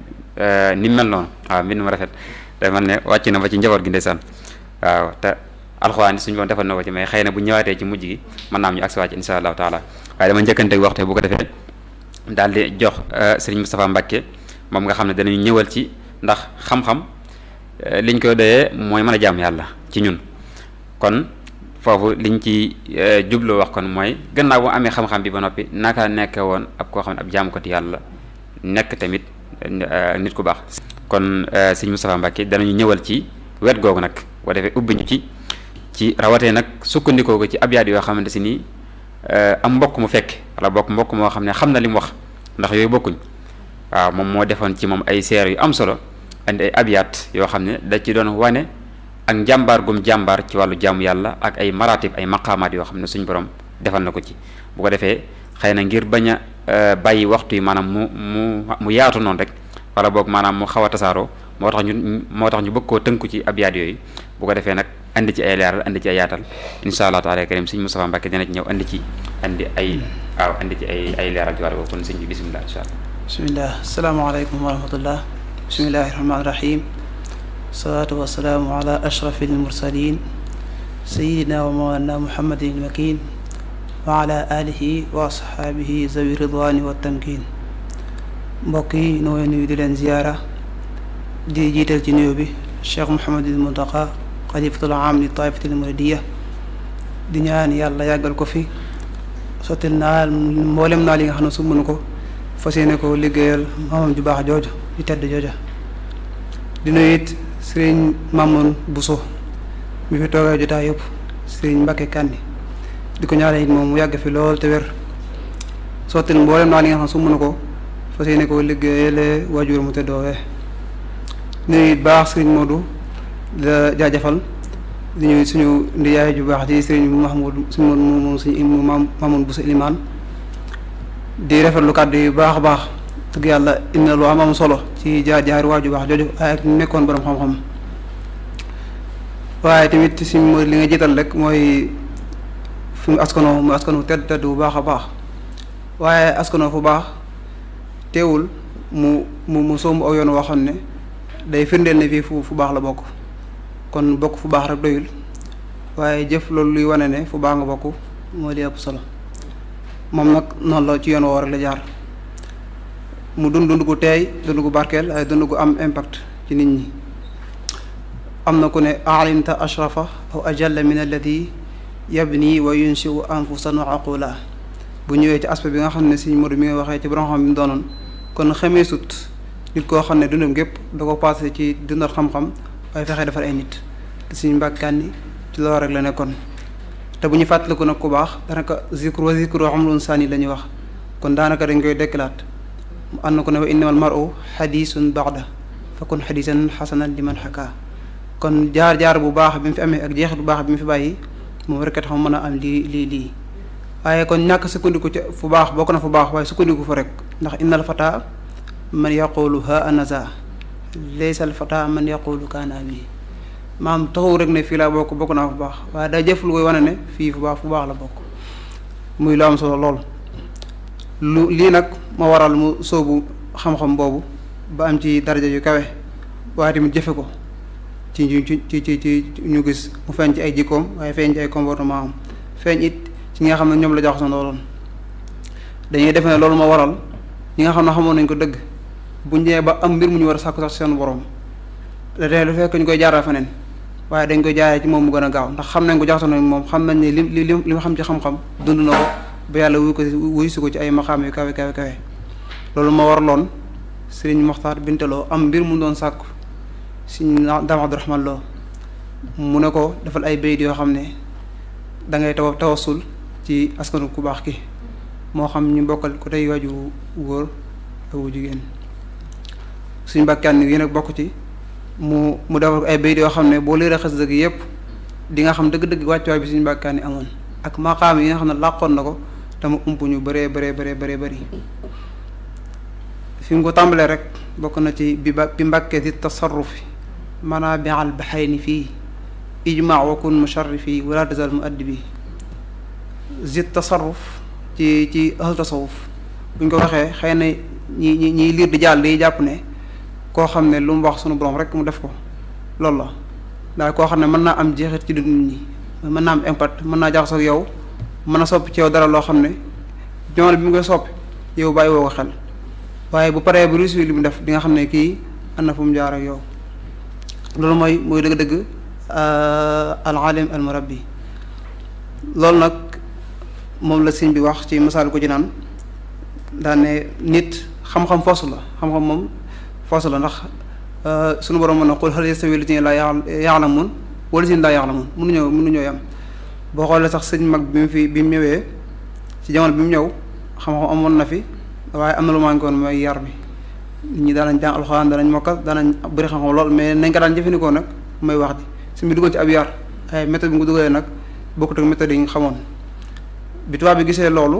ni mel noonu waaw mbind mu rafet te man ne wàcc na ba ci njaboot gi ndeysaan waaw te alxuraan suñu boon defal na ko ci mais xëy na bu ñëwaatee ci mujj gi mën naa am ñu agsi wàcc insha allahu taala waaye dama njëkkanteeg waxte bu ko defee daal di jox sëriñ Moustapha Mbacke moom nga xam ne danañu ñëwal ci ndax xam-xam liñ koy doyee mooy mën a jaam yàlla ci ñun kon foofu liñ ci jubloo wax kon mooy gannaaw bu amee xam-xam bi ba noppi naka nekk woon ab koo xam ne ab jaamukati yàlla nekk tamit nit ku baax kon sëriñ Moustapha Mbacke danañu ñëwal ci wet googu nag boo defee ubbi ñu ci ci rawatee nag sukkandikoo ko ci abyaat yoo xamante si nii am mbokk mu fekk wala bokk mbokk moo xam ne xam na li mu wax ndax yooyu bokkuñ waaw moom moo defoon ci moom ay seer yu am solo andi ay abyaat yoo xam ne da ci doon wane ak njàmbaar gum jàmbaar ci wàllu jaamu yàlla ak ay maratib ay maqaamaat yoo xam ne suñ borom defal na ko ci bu ko defee xëy na ngir bañ a bàyyi waxtu yi maanaam mu mu mu yaatu noonu rek wala boog maanaam mu xaw a tasaaroo moo tax ñu moo tax ñu bëgg koo tënku ci abyaat yooyu bu ko defee nag andi ci ay leeral andi ci ay yaatal insha allah taala karim sëñ Moustapha Mbacke dina ci ñëw andi ci andi ay waaw andi ci ay ay leeral ci wàllu boobu kon sëñ bi bisimilah insha allah bismillah asalaamaaleykum wa rahmatullah bismillahi rahmaani rahim salaatu wasalaamu ala ashrafi almursalin sayidina wa mawlana muhammadin almakin wa ala alihi wa ashaabihi zawi ridwani wa tamkin mbokk yi noo nuyu di leen ziyaara di jiital ci nuyu bi cheikh Mouhamadul Muntaqa xalifatul aam li taifatil muridiya di ñaan yàlla yàggal ko fi sottil naa mboolem naa li nga xam ne su mënu ko fas yéene ko liggéeyal maamam ju baax jooju di tedd jooja di nuyu it sëriñ Mamoun Bousso mi fi toogee jotaay yëpp sëriñ Mbacke Kandi di ko ñaanal it moom mu yàgg fi lool te wér sottil mboolem naa li nga xam ne su mënu ko fas yéene ko liggéeyale waajur mu teddoowee nuyu it baax sëriñ Modou la jaajëfal di ñuy suñu ndiyaay ju baax di sëriñ Mahmoud suñu moom moom suñu imam Mamoun Bousso Ilimaan di rafetlu kàddu yu baax a baax dëgg yàlla indi na lu am am solo ci jaar jaar waa ju baax jooju waaye ak nekkoon borom xam-xam waaye tamit si mooy li nga jiital rek mooy fi mu askanoo mu askanoo tedd tedd bu baax a baax waaye askanoo fu baax teewul mu mu mu somb aw yoon waxoon ne day firndeel ne fii fu fu baax la bokk kon bokk fu baax rek doyul waaye jëf loolu luy wane ne fu baax nga bokk moo di ëpp solo moom nag noonu la ci yoon woo rek la jaar mu dund dund gu teey dund gu barkeel ay dund gu am impact ci nit ñi am na ku ne alimta ashrafa aw ajalla min alladi yabni wa yunshiu anfusan wa aqula bu ñëwee ci aspect bi nga xam ne si Modou mi nga waxee ci borom xam bi mu doonoon kon xamee sut nit koo xam ne dundam gépp da ko passé ci dundal xam-xam waaye fexe defar ay nit te suñu mbàkkaan ci loolu rek la nekkoon te bu ñu fàttaliku nag ku baax daanaka zikru wa zikru amrun sani la ñuy wax kon daanaka dañ koy dekkilaat mu ànd ko ne wa innamal mar'u xadisun baxda fakun xadisan xasanan liman xaka kon jaar-jaar bu baax bi mu fi amee ak jeexit bu baax bi mu fi bàyyi moom rek tax mën a am lii lii lii waaye kon ñàkk sukkandiku ci fu baax bokk na fu baax waaye sukkandiku fa rek ndax innal fata man yaqulu ha anaza laysa al fata man yaqulu kaana bi maam taxaw rek ne fii laa bokk bokk naa fu baax waaye day jëf lu koy wane ne fii fu baax fu baax la bokk muy lu am solo lool lu lii nag ma waral mu sóobu xam-xam boobu ba am ci daraja yu kawe waaye tamit jëfe ko ci ci ci ci ci ñu gis mu feeñ ci ay jikkoom waaye feeñ ci ay comportement am feeñ it ci ñi nga xam ne ñoom la jaxasoo looloon dañuy defe ne loolu ma waral ñi nga xam ne xamoon nañ ko dëgg bu ñëwee ba am mbir mu ñu war a sàkku sax seen borom da tey lu fekk ñu koy jaaral feneen waaye dañ koy jaaree ci moom mu gën a gaaw ndax xam nañ ko jaxasoo nañ moom xam nañ ne li li li ma xam ci xam-xam dund na ko ba yàlla wuy ko wuy si ko ci ay maxaam yu kawe kawe kawe loolu ma waraloon sëriñ Moxtaar Bintaloo am mbir mu doon sàkku sëriñ Daam Abdurahmaan Lo mu ne ko defal ay bayit yoo xam ne da ngay taw tawasul ci askanu ku baax ki moo xam ñu bokkal ko tey waaju góor ak wu jigéen suñ mbàkkaan yi nag bokk ci mu mu defal ko ay bayit yoo xam ne boo leeree xas dëgg yépp di nga xam dëgg-dëgg wàccuwaay bi suñ mbàkkaan yi amoon ak maqaam yi nga xam ne làqoon na ko te mu ump ñu bëree bëree bëree bëree bëri fi mu ko tàmbalee rek bokk na ci bi ba bi mbàkkee ci tasarrufi maanaa bi al baxayni fii ijmaa wa kun musharrifi wala tazal mu addi bi zit tasarruf ci ci ahlu tasawuf buñ ko waxee xëy na ñi ñi ñiy liir di jàll di jàpp ne koo xam ne lu mu wax sunu borom rek mu def ko loolu la daal koo xam ne mën naa am jeexit ci dund nit ñi mën naa am impact mën naa jaxasoo ak yow mën a soppi ci yow dara loo xam ne jamono bi mu koy soppi yow bàyyi woo ko xel waaye bu paree bu réussir li mu def di nga xam ne kii am na fu mu jaar ak yow loolu mooy mooy dëgg-dëgg al alim al murabbi loolu nag moom la sëñ bi wax ci misaal ko ci naan daan ne nit xam-xam foosu la xam-xam moom foosu la ndax suñu borom mën na qul hal yastawi allaziina laa ya'lamuun wa allaziina laa ya'lamuun mënuñoo mënuñoo yam boo xoolee sax sëñ mag bi mu fi bi mu ñëwee ci jamono bi mu ñëw xam-xam amoon na fi waaye am na lu manqué woon mooy yar bi nit ñi daanañ jàng alxuraan danañ mokkal daanañ bëri xam-xam lool mais nañ ko daan jëfandikoo nag mooy wax ji su mu duggoon ci ab yar ay méthode bi nga dugalee nag bokkut ak méthode yi nga xamoon bi tubaab bi gisee loolu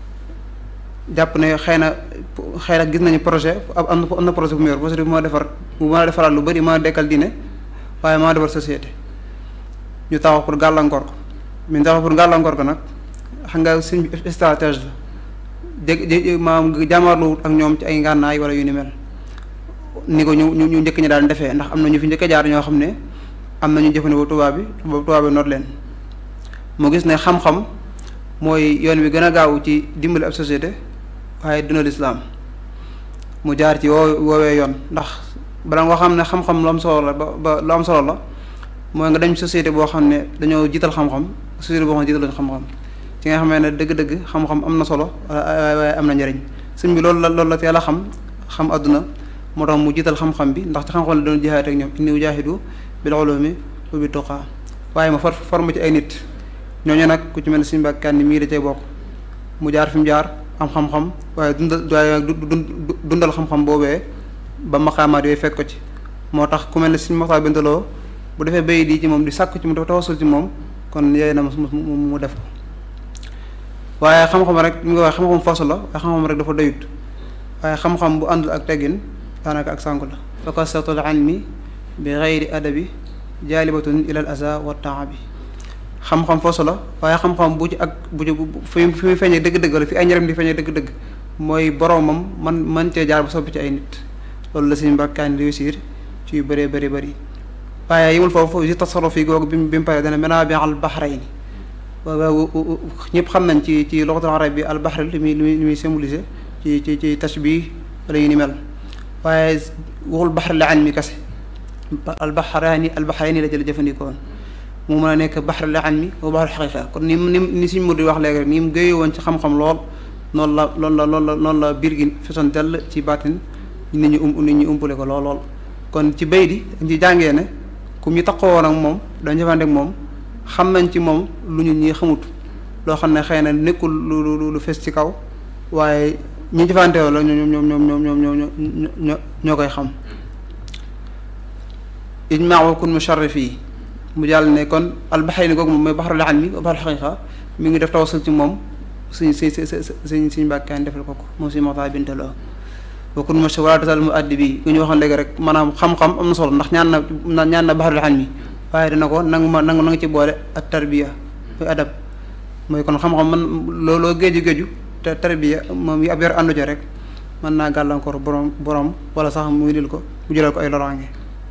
jàpp ne xëy na xëy na gis nañu projet am na am na projet bu mu yor projet bi moo defar bu mën a defaraat lu bëri mën a dekkal diine waaye moo defar société ñu taxaw pour gàllankoor ko mais taxaw pour gàllankoor ko nag xam nga suñ stratégie la dégg maam jàmmarlu ak ñoom ci ay ngànnaay wala yu ni mel ni ko ñu ñu njëkk ñi daan defee ndax am na ñu fi njëkk jaar ñoo xam ne am na ñu jëfandikoo tubaab bi tubaab bi noot leen mu gis ne xam-xam mooy yoon wi gën a gaaw ci dimbali ab société waaye dina lislaam mu jaar ci woo woowee yoon ndax bala nga xam ne xam-xam lu am solo la ba ba lu am solo la mooy nga dem société boo xam ne dañoo jiital xam-xam société boo xam ne jiitaluñ xam-xam ci nga xamee ne dëgg-dëgg xam-xam am na solo waaye am na njariñ sëñ bi loolu la loolu la teel a xam xam àdduna moo tax mu jiital xam-xam bi ndax ci xam-xam la doon jihaad ak ñoom inni ujaahidu bil ulumi wa bit tuqaa waaye ma for forme ci ay nit ñooñu nag ku ci mel ne suñu mbàkkaan ni mii da cee bokk mu jaar fi mu jaar am xam-xam waaye dundal waaye dundal xam-xam boobee ba maqaamaat yooyu fekk ko ci moo tax ku mel ne suñu maxtaa bintaloo bu defee bay di ci moom di sàkk ci mu tawasul ci moom kon yooyu na mu def ko waaye xam-xam rek ñu nga wax xam-xam foosu la waaye xam-xam rek dafa doyut waaye xam-xam bu àndul ak teggin daanaka ak sànku la fa kasatul ilmi bi gayri adabi jaalibatun ilal aza wa taabi xam-xam foosu la waaye xam-xam bu ci ak bu ci fi fi muy feeñee dëgg-dëgg la fi ay njëriñ di feeñee dëgg-dëgg mooy boromam man man cee jaar ba soppi ci ay nit loolu la suñu mbàkkaan réussir ci yu bëree bëri bëri waaye yimul foofu si tasarruf yi googu bi mu bi mu paree dana menaa bi al bahrayni waaw ñëpp xam nañ ci ci loxatul arab bi al bahr li muy li muy symboliser ci ci ci tashbih wala yu ni mel waaye waxul bahr la an mi kese al bahrayni al bahrayni la jël jëfandikoon mu mën a nekk bahr la an mi wa bahr xaqiqa kon ni mu ni ni suñ mur di wax léegi rek ni mu géyee woon ci xam-xam lool noonu la loolu la loolu la noonu la biir gi fesoon dell ci baatin nit ñi um nit ñi umpule ko lool lool kon ci bay di dañ ci jàngee ne ku ñu taxaw woon ak moom dañ jëfandikoo ak moom xam nañ ci moom lu ñu ñi xamut loo xam ne xëy na nekkul lu lu lu fes ci kaw waaye ñi jëfandikoo la ñoom ñoom ñoom ñoom ñoom ñoom ñoo ñoo koy xam ijmaa wa kun musharrif yi mu jàll ne kon albaxayni googu moom mooy baxarul ilmi wa baxarul xaqiqa mi ngi def tawasul ci moom suñ suñ suñ suñ mbàkkaan defal ko ko moom suñu maxtaa bintaloo bokkul mos wala tasal mu addi bi ku ñu waxoon léegi rek maanaam xam-xam am na solo ndax ñaan na ñaan na baxarul ilmi waaye dina ko nangu ma nangu na nga ci boole ak tarbiya muy adab mooy kon xam-xam man looloo géeju géeju te tarbiya moom yi ab yor àndu ca rek mën naa gàllankoor borom borom wala sax muy dil ko mu jëlal ko ay loraange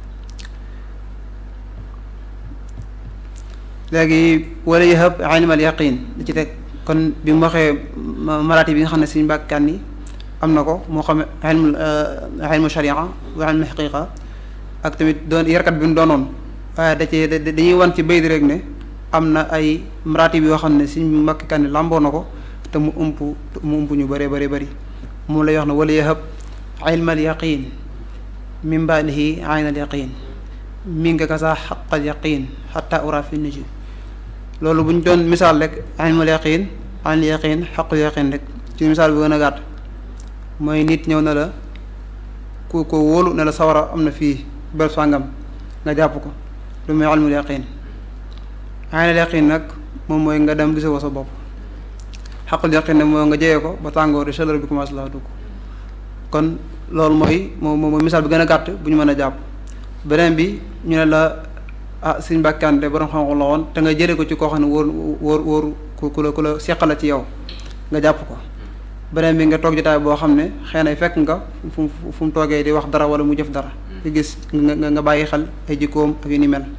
léegi wala yahab ilmal yaqin li ci teg kon bi mu waxee maraati bi nga xam ne suñu mbàkkaan yi am na ko moo xam ilmu ilmu sharia wa ilmu xaqiqa ak tamit doon yarkat bi mu doonoon waaye da cee dañuy wan ci bay di rek ne am na ay maraati bi yoo xam ne suñu mbàkkaan yi làmboo na ko te mu ump mu ump ñu bëree bëri bëri moom lay wax ne wala yahab ilmal yaqin min baadihi aynal yaqin mi nga kasa xaqal yaqin xata ura fi nuju loolu bu ñu doon misaal rek ilmul yaqin ilmul yaqin xaqul yaqin rek ci misaal bu gën a gàtt mooy nit ñëw na la ku ko wóolu ne la sawara am na fii bel sàngam nga jàpp ko lu muy ilmul yaqin ilmul yaqin nag moom mooy nga dem gisoo ko sa bopp xaqul yaqin nag mooy nga jeyee ko ba tàngoor di chaleur bi commencé laa dugg kon loolu mooy moom mooy misaal bi gën a gàtt bu ñu mën a jàpp beneen bi ñu ne la ah suñ mbàkkante borom xam-xam la woon te nga jëlee ko ci koo xam ne wóor wóor wóor ku ku la ku la seqala ci yow nga jàpp ko beneen bi nga toog jotaay boo xam ne xëy na fekk nga fu mu fu mu toogee di wax dara wala mu jëf dara nga gis nga nga bàyyi xel ay jikkoom ak yu ni mel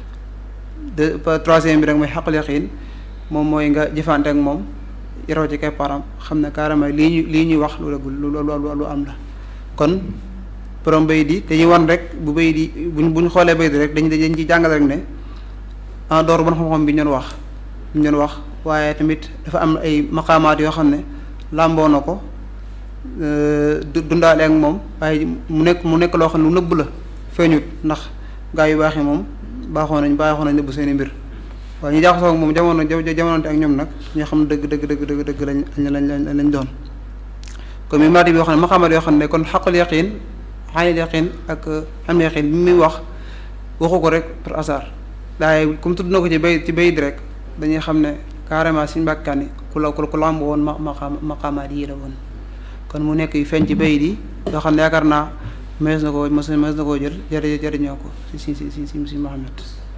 de troisième bi rek mooy xaqul yaqin moom mooy nga jëfante ak moom yaroo ci keppaaram xam ne carrément lii ñu lii ñuy wax lu dëggul lu lu lu am la kon borom bay di dañuy wan rek bu bay di buñ buñ xoolee bay di rek dañ dañ ci jàngale rek ne en dehors bon xam-xam bi ñu doon wax ñu doon wax waaye tamit dafa am ay maqaamaat yoo xam ne làmboo na ko dundaale ak moom waaye mu nekk mu nekk loo xam ne lu nëbb la feeñut ndax gaa yu baax yi moom baaxoo nañ baaxoo nañ nëbb seeni mbir waaye ñu jaaxasoo ak moom jamono jamonoonte ak ñoom nag ñoo xam dëgg dëgg dëgg dëgg dëgg lañ lañ lañ lañ doon kon mi maati bi yoo xam ne maqaamaat yoo xam ne kon xaqul yaqin xaanil yaqin ak xam ne yaqin bi muy wax waxu ko rek par hasard daaye comme tudd na ko ci bay ci bayit rek dañuy xam ne carrément suñu mbàkkaani ku la ku la am woon ma maqaam maqaamaat yi la woon kon mu nekk yu feeñ ci bayit yi yoo xam ne yaakaar naa mees na koo mos mees na koo jël jëri jëriñoo ko si si si si si si Muhammad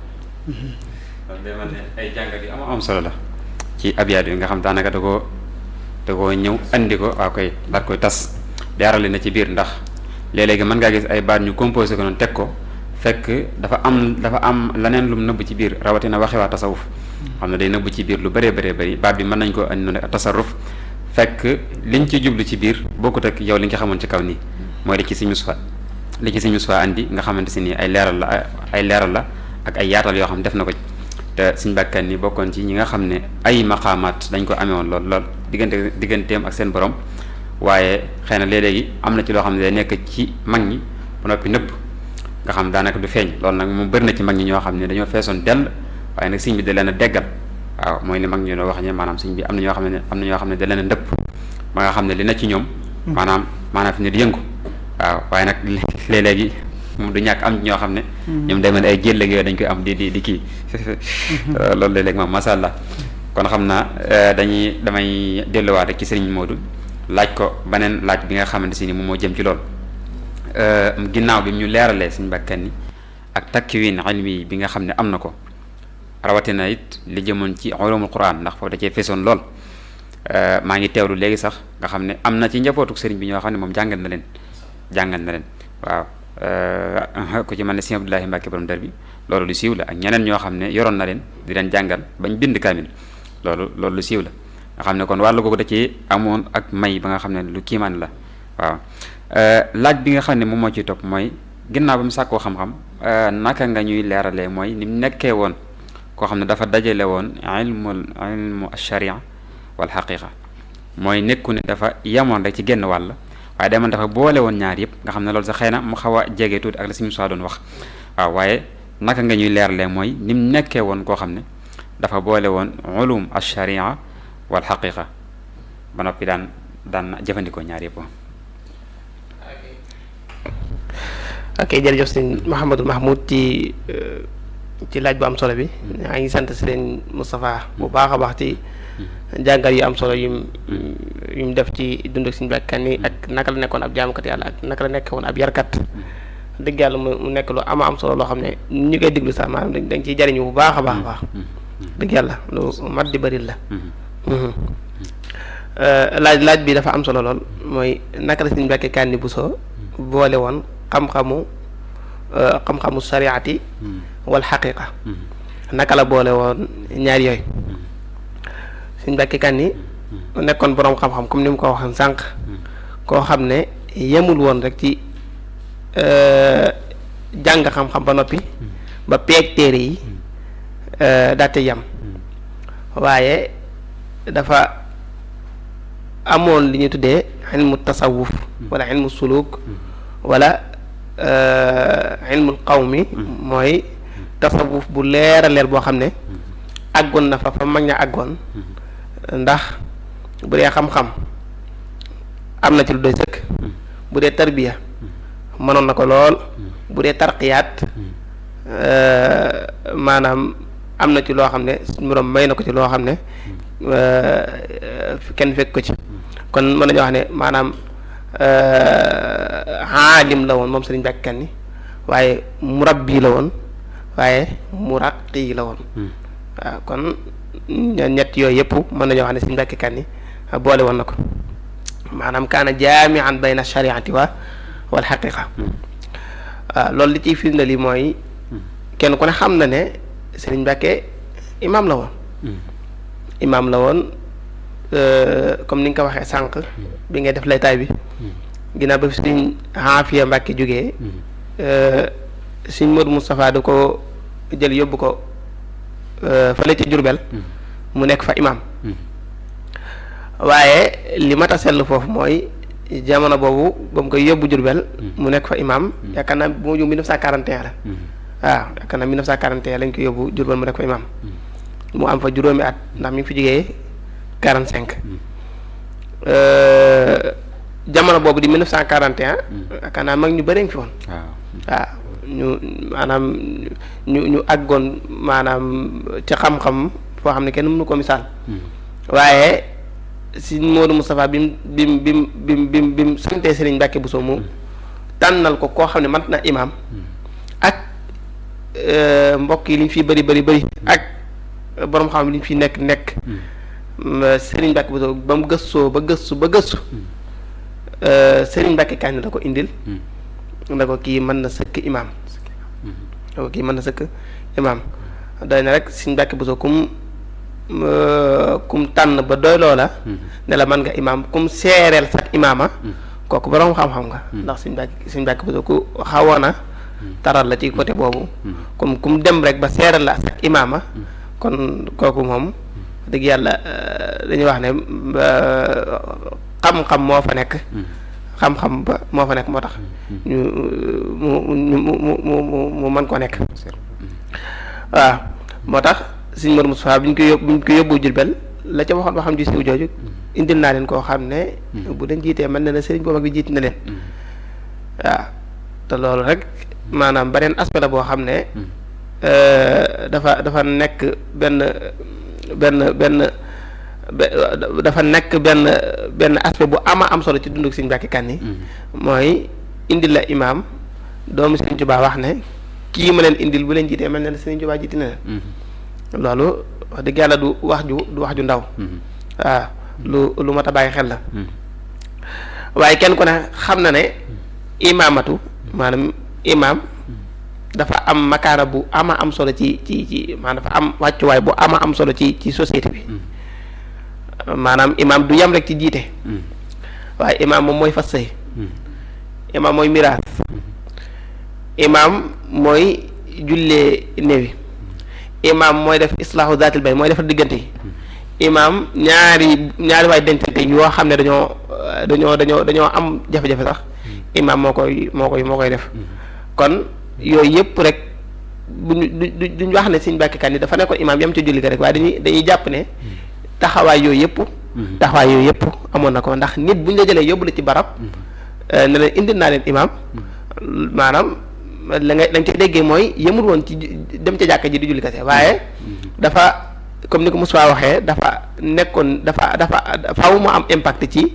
kon day mel ne ay jàngat yu am am solo la ci abyaat yi nga xam daanaka da koo da koo ñëw andi ko waa koy daal koy tas jaarale na ci biir ndax léeg-léegi mën ngaa gis ay baat ñu composé ko noonu teg ko fekk dafa am dafa am leneen lum nëbb ci biir rawatina waxe waa tasawuf xam ne day nëbb ci biir lu bëree bëree bëri baat bi mën nañ ko andi noonu tasarruf fekk liñ ci jublu ci biir bokkut ak yow li nga xamoon ci kaw nii mooy li ci Sëñ Mustafaa li ci Sëñ Mustafaa andi nga xamante si nii ay leeral la ay leeral la ak ay yaatal yoo xam def na ko te Sëñ Mbàkke ni bokkoon ci ñi nga xam ne ay maqaamaat dañ ko amee woon lool lool diggante digganteem ak seen borom waaye xëy na léeg-léegi am na ci loo xam ne day nekk ci mag ñi ba noppi nëbb nga xam daanaka du feeñ loolu nag moom bëri na ci mag ñi ñoo xam ne dañoo feesoon dell waaye nag sëñ bi da leen a deggal waaw mooy li mag ñi doon wax ne maanaam sëñ bi am na ñoo xam ne am na ñoo xam ne da leen a ndëpp ba nga xam ne li na ci ñoom maanaam maanaam fi ne di yëngu waaw waaye nag léeg-léegi moom du ñàkk am ñoo xam ne ñoom day mel ay jëllëg yooyu dañ koy am di di di kii loolu léeg-léeg moom masha Allah kon xam naa dañuy damay delluwaat rek ci sëriñ Modou laaj ko beneen laaj bi nga xamante si ni moom moo jëm ci lool ginnaaw bi ñu leeralee suñu bakkan ni ak takwin ilmi bi nga xam ne am na ko rawatina it li jëmoon ci ulumul quran ndax foofu da cee feesoon lool maa ngi teewlu léegi sax nga xam ne am na ci njabootuk sëriñ bi ñoo xam ne moom jàngal na leen jàngal na leen waaw ku ci mel ne sëriñ Abdoulahi Mbàkke borom dar bi loolu lu siiw la ak ñeneen ñoo xam ne yoroon na leen di leen jàngal bañ bind kaamil loolu loolu lu siiw la nga xam ne kon wàllu googu da ci amoon ak may ba nga xam ne lu kiimaan la waaw laaj bi nga xam ne moom moo ciy topp mooy ginnaaw ba mu sàkkoo xam-xam naka nga ñuy leeralee mooy ni mu nekkee woon koo xam ne dafa dajale woon ilmul ilmu sharia wal xaqiqa mooy nekku ne dafa yemoon rek ci genn wàll waaye demoon dafa boole woon ñaar yëpp nga xam ne loolu sax xëy na mu xaw a jege tuuti ak la suñu soi doon wax waaw waaye naka nga ñuy leeralee mooy ni mu nekkee woon koo xam ne dafa boole woon ulum sharia wal xaqiqa ba noppi daan daan jëfandikoo ñaar yëpp ok jërëjëf sëñ Mouhamadul Mahmoud ci ci laaj bu am solo bi maa ngi sant sëriñ Moustapha bu baax a baax ci jàngal yu am solo yum yum def ci dund ak suñu bakkan ni ak naka la nekkoon ab jaamukat yàlla ak naka la nekkoon ab yarkat dëgg yàlla mu nekk lu ama am solo loo xam ne ñu koy déglu sax maanaam dañ ciy jariñu bu baax a baax a baax dëgg yàlla lu mat di bëri la laaj laaj bi dafa am solo lool mooy naka la suñu Mbàkke Kanni Bousso boole woon xam-xamu xam-xamu sariati wal xaqiqa naka la boole woon ñaar yooyu suñu Mbàkke Kanni nekkoon boroom xam-xam comme ni mu ko waxee sànq koo xam ne yemul woon rek ci jàng xam-xam ba noppi ba peeg téere yi daate yam waaye dafa amoon li ñuy tuddee ilmu tasawuf wala ilmu suluk wala ilmul qawmi mooy tasawuf bu leer a leer boo xam ne àggoon na fa fa mag ña àggoon ndax bu dee xam-xam am na ci lu doy sëkk bu dee tarbiya mënoon na ko lool bu dee tarqiyaat maanaam am na ci loo xam ne suñu borom may na ko ci loo xam ne kenn fekk ko ci kon mën nañu wax ne maanaam aalim la woon moom sëriñ Mbàkke Kanni waaye murabbi la woon waaye muraqi la woon waaw kon ñett yooyu yëpp mën nañoo wax ne sëriñ Mbàkke Kanni boole woon na ko maanaam kaana jaamian bayna shariati wa wal xaqiqa waaw loolu li ciy firnde li mooy kenn ku ne xam na ne sëriñ Mbàkke imaam la woon imaam la woon comme ni nga ko waxee sànq bi ngay def laytaay bi ginnaaw ba fi sëriñ Aafiya Mbàkke jógee sëriñ Modou Moustapha da ko jël yóbbu ko fële ci Jurbel mu nekk fa imaam waaye li mat a seetlu foofu mooy jamono boobu ba mu koy yóbbu Jurbel mu nekk fa imaam yaakaar naa bu ma jóg 1941 la waaw yaakaar naa 1941 lañ ko yóbbu Jurbel mu nekk fa imaam mu am fa juróomi at ndax mi ngi fi jógee 45 jamono boobu di 1941 yaakaar naa mag ñu bëri fi woon waaw ñu maanaam ñu ñu àggoon maanaam ci xam-xam foo xam ne kenn mënu ko misaal waaye si Modou Moustapha bi mu bi mu bi mu bi mu bi mu bi mu santee Serigne Mbacke Bousso mu tànnal ko koo xam ne mat na imaam ak mbokk yi li ñu fi bëri bëri bëri ak borom xam li ñu fi nekk nekk Serigne Mbacke Bousso ba mu gëstoo ba gëstu ba gëstu Serigne Mbacke Kanni la ko indil. nda ko kii mën na sëkk imaam. nda ko kii mën na sëkk imaam doy na rek Serigne Mbacke Bousso kum. kum tànn ba doy loola ne la mën nga imaam kum seereel sax imaama kooku borom xam-xam nga ndax suñ bàkk suñ bàkk bi ku xawoon a taral la ci côté boobu comme kum dem rek ba seereel la sax imaama kon kooku moom dëgg yàlla dañuy wax ne xam-xam moo fa nekk xam-xam ba moo fa nekk moo tax ñu mu mu mu mu mu mën ko nekk waaw moo tax sëñ Mor Moustapha bi ñu koy yóbbu bi ñu koy yóbbu Jurbel la ca waxoon waxam ji siw jooju indil naa leen koo xam ne bu leen jiitee mën na ne sëriñ boobu ak bi jiit na leen waaw te loolu rek maanaam beneen aspect la boo xam ne dafa dafa nekk benn benn benn dafa nekk benn benn aspect bu ama am solo ci dundu sëñ Mbàkke Kanni mooy indil la imaam doomu sëriñ Tuubaa wax ne kii ma leen indil bu leen jiitee mel na ne sëriñ Tuubaa jiiti na leen loolu wax dëgg yàlla du wax ju du wax ju ndaw waaw lu lu mat a bàyyi xel la waaye kenn ku ne xam na ne imaamatu maanaam imaam dafa am makaana bu ama am solo ci ci ci maanaam dafa am wàccuwaay bu ama am solo ci ci société bi maanaam imaam du yam rek ci jiite waaye imaam moom mooy fas sëy imaam mooy miraas imaam mooy jullee néewi imaam mooy def islaahu zaatil bay mooy defar diggante yi imaam ñaari ñaari waay dencante yoo xam ne dañoo dañoo dañoo dañoo am jafe-jafe sax imaam moo koy moo koy moo koy def kon yooyu yëpp rek buñu du duñ wax ne Sëñ Mbàkke Kanni dafa nekkoon imaam yam ci julli ga rek waaye dañuy dañuy jàpp ne taxawaay yooyu yëpp taxawaay yooyu yëpp amoon na ko ndax nit buñ la jëlee yóbbu la ci barab ne leen indil naa leen imaam maanaam la nga la nga ca déggee mooy yëmul woon ci dem ca jàkka ji di julli kese waaye dafa comme ni ko Moussa waxee dafa nekkoon dafa dafa faaw mu am impact ci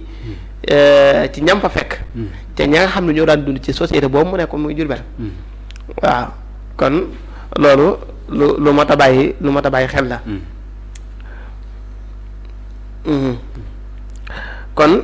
ci ñam fa fekk te ña nga xam ne ñoo daan dund ci société boobu mu nekkoon muy Jurbel waaw kon loolu lu lu mat a bàyyi lu mat a bàyyi xel la kon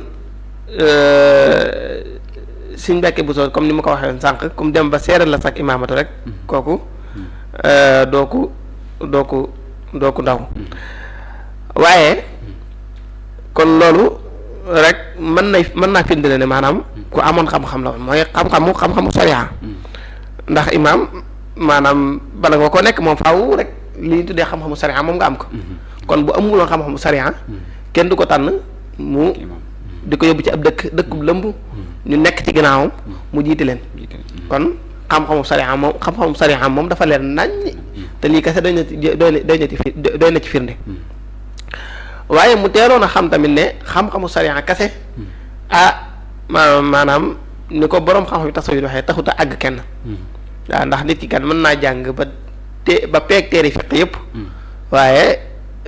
Sëñ Mbàkke Bousso comme ni ma ko waxee woon sànq comme dem ba seeral la sax imaamatu rek kooku doo ko doo ko doo ko ndaw waaye kon loolu rek mën na mën naa firndeel ne maanaam ku amoon xam-xam la woon mooy xam-xamu xam-xamu sariya ndax imaam maanaam bala nga ko nekk moom faaw rek li ñu tuddee xam-xamu sariya moom nga am ko kon bu amuloon xam-xamu sariya kenn du ko tànn mu di ko yóbbu ci ab dëkk dëkkub lëmb ñu nekk ci ginnaawam mu jiite leen kon xam-xamu sariya moom xam-xamu sariya moom dafa leer naññ te lii kese doy na ci doy na doy na ci fi doy na ci firnde waaye mu teeloon a xam tamit ne xam-xamu sariya kese ah ma maanaam ni ko boroom xam-xam yi tasawuf waxee taxut a àgg kenn waaw ndax nit ki kat mën naa jàng ba te ba peeg teeri fiq yëpp waaye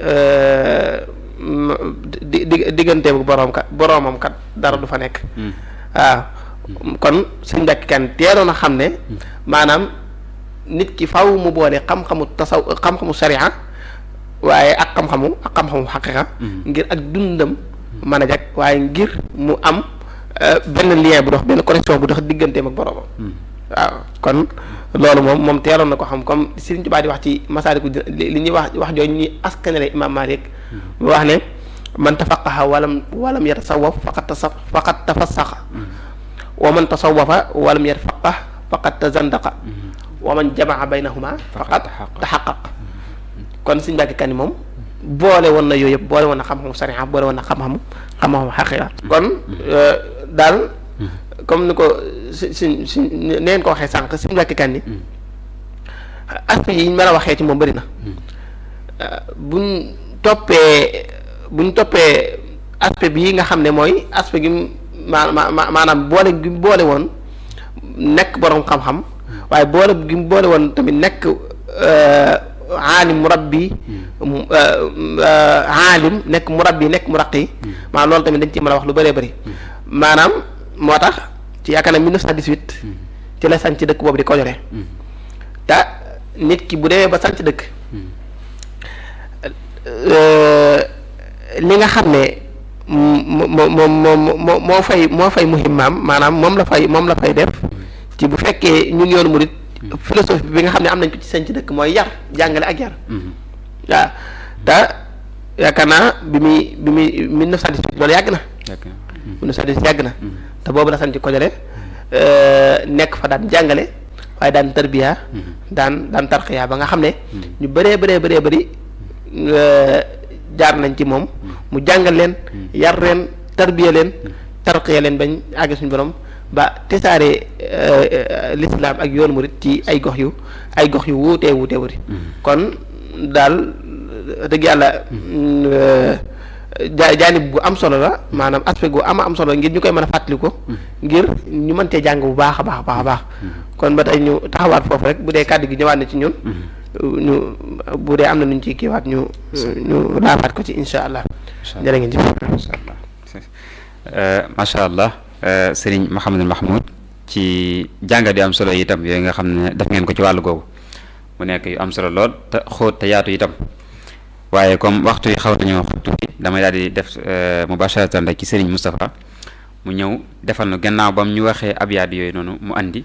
di di diggante bu boroom kat boroomam kat dara du fa nekk waaw kon suñ mbekk kan teeloon a xam ne maanaam nit ki faw mu boole xam-xamu tasaw xam-xamu sariya waaye ak xam-xamu ak xam-xamu xaqiqa ngir ak dundam mën a jag waaye ngir mu am benn lien bu dox benn connexion bu dox digganteem ak boroomam waaw kon loolu moom moom teeloon na ko xam comme Sëriñ Tuubaa di wax ci Masaaliku li ñuy wax wax jooju ñuy askanale Imaam Maalik mu wax ne man tafaqaha walam walam yatasawwaf faqad tasa faqad tafassaxa wa man tasawwafa walam yatafaqah faqad tazandaqa wa man jamaa baynahuma faqad taxaqaq kon Sëriñ Mbàkke Kanni moom boole woon na yooyu yëpp boole woon na xam-xamu sariya boole woon na xam-xamu xam-xamu xaqiqa kon daal comme ni ko si si si neen ko waxee sànq Sëriñ Mbàkke Kanni aspect yi ñu mën a waxee ci moom bëri na buñ toppee buñ toppee aspect bii nga xam ne mooy aspect gi ma ma maanaam boole gi mu boole woon nekk boroom xam-xam waaye boole gi mu boole woon tamit nekk aalim murabbi aalim nekk murabbi nekk muraqi maanaam loolu tamit dañ ci mën a wax lu bëree bëri maanaam moo tax ci yaakaar na 1918 ci la sanc dëkk boobu di Kojore te nit ki bu demee ba sanc dëkk li nga xam ne moom moom moo moo fay moo fay muhimmaam maanaam moom la fay moom la fay def ci bu fekkee ñun yoonu murit philosophie bi nga xam ne am nañ ko ci sanc dëkk mooy yar jàngale ak yar waaw te yaakaar naa bi muy bi muy 1918 loolu yàgg na 1918 yàgg na te boobu la sanc Kojore nekk fa daan jàngale waaye daan tarbiya daan daan tarqiya ba nga xam ne ñu bëree bëree bëree bëri jaar nañ ci moom mu jàngal leen yar leen tarbiya leen tarqiya leen bañ àgg suñu borom ba tesaare lislaam ak yoonu murit ci ay gox yu ay gox yu wuutee wuutee wuti kon daal dëgg yàlla ja jaanib bu am solo la maanaam aspect gu ama am solo ngir ñu koy mën a fàttali ko ngir ñu mën cee jàng bu baax a baax a baax a baax kon ba tey ñu taxawaat foofu rek bu dee kàddu gi ñëwaat na ci ñun ñu bu dee am na nuñ ciy kiiwaat ñu ñu laafaat ko ci insha allah jërë ngeen jëf macha allah sëriñ Mouhamadul Mahmoud ci jàngat yu am solo itam yooyu nga xam ne def ngeen ko ci wàllu googu mu nekk yu am solo lool te xóot te yaatu itam waaye comme waxtu yi xaw nañoo xóot tuuti damay daal di def mubasharatan rek ci sëriñ Moustapha mu ñëw defal nu gannaaw bam ñu waxee abyaat yooyu noonu mu andi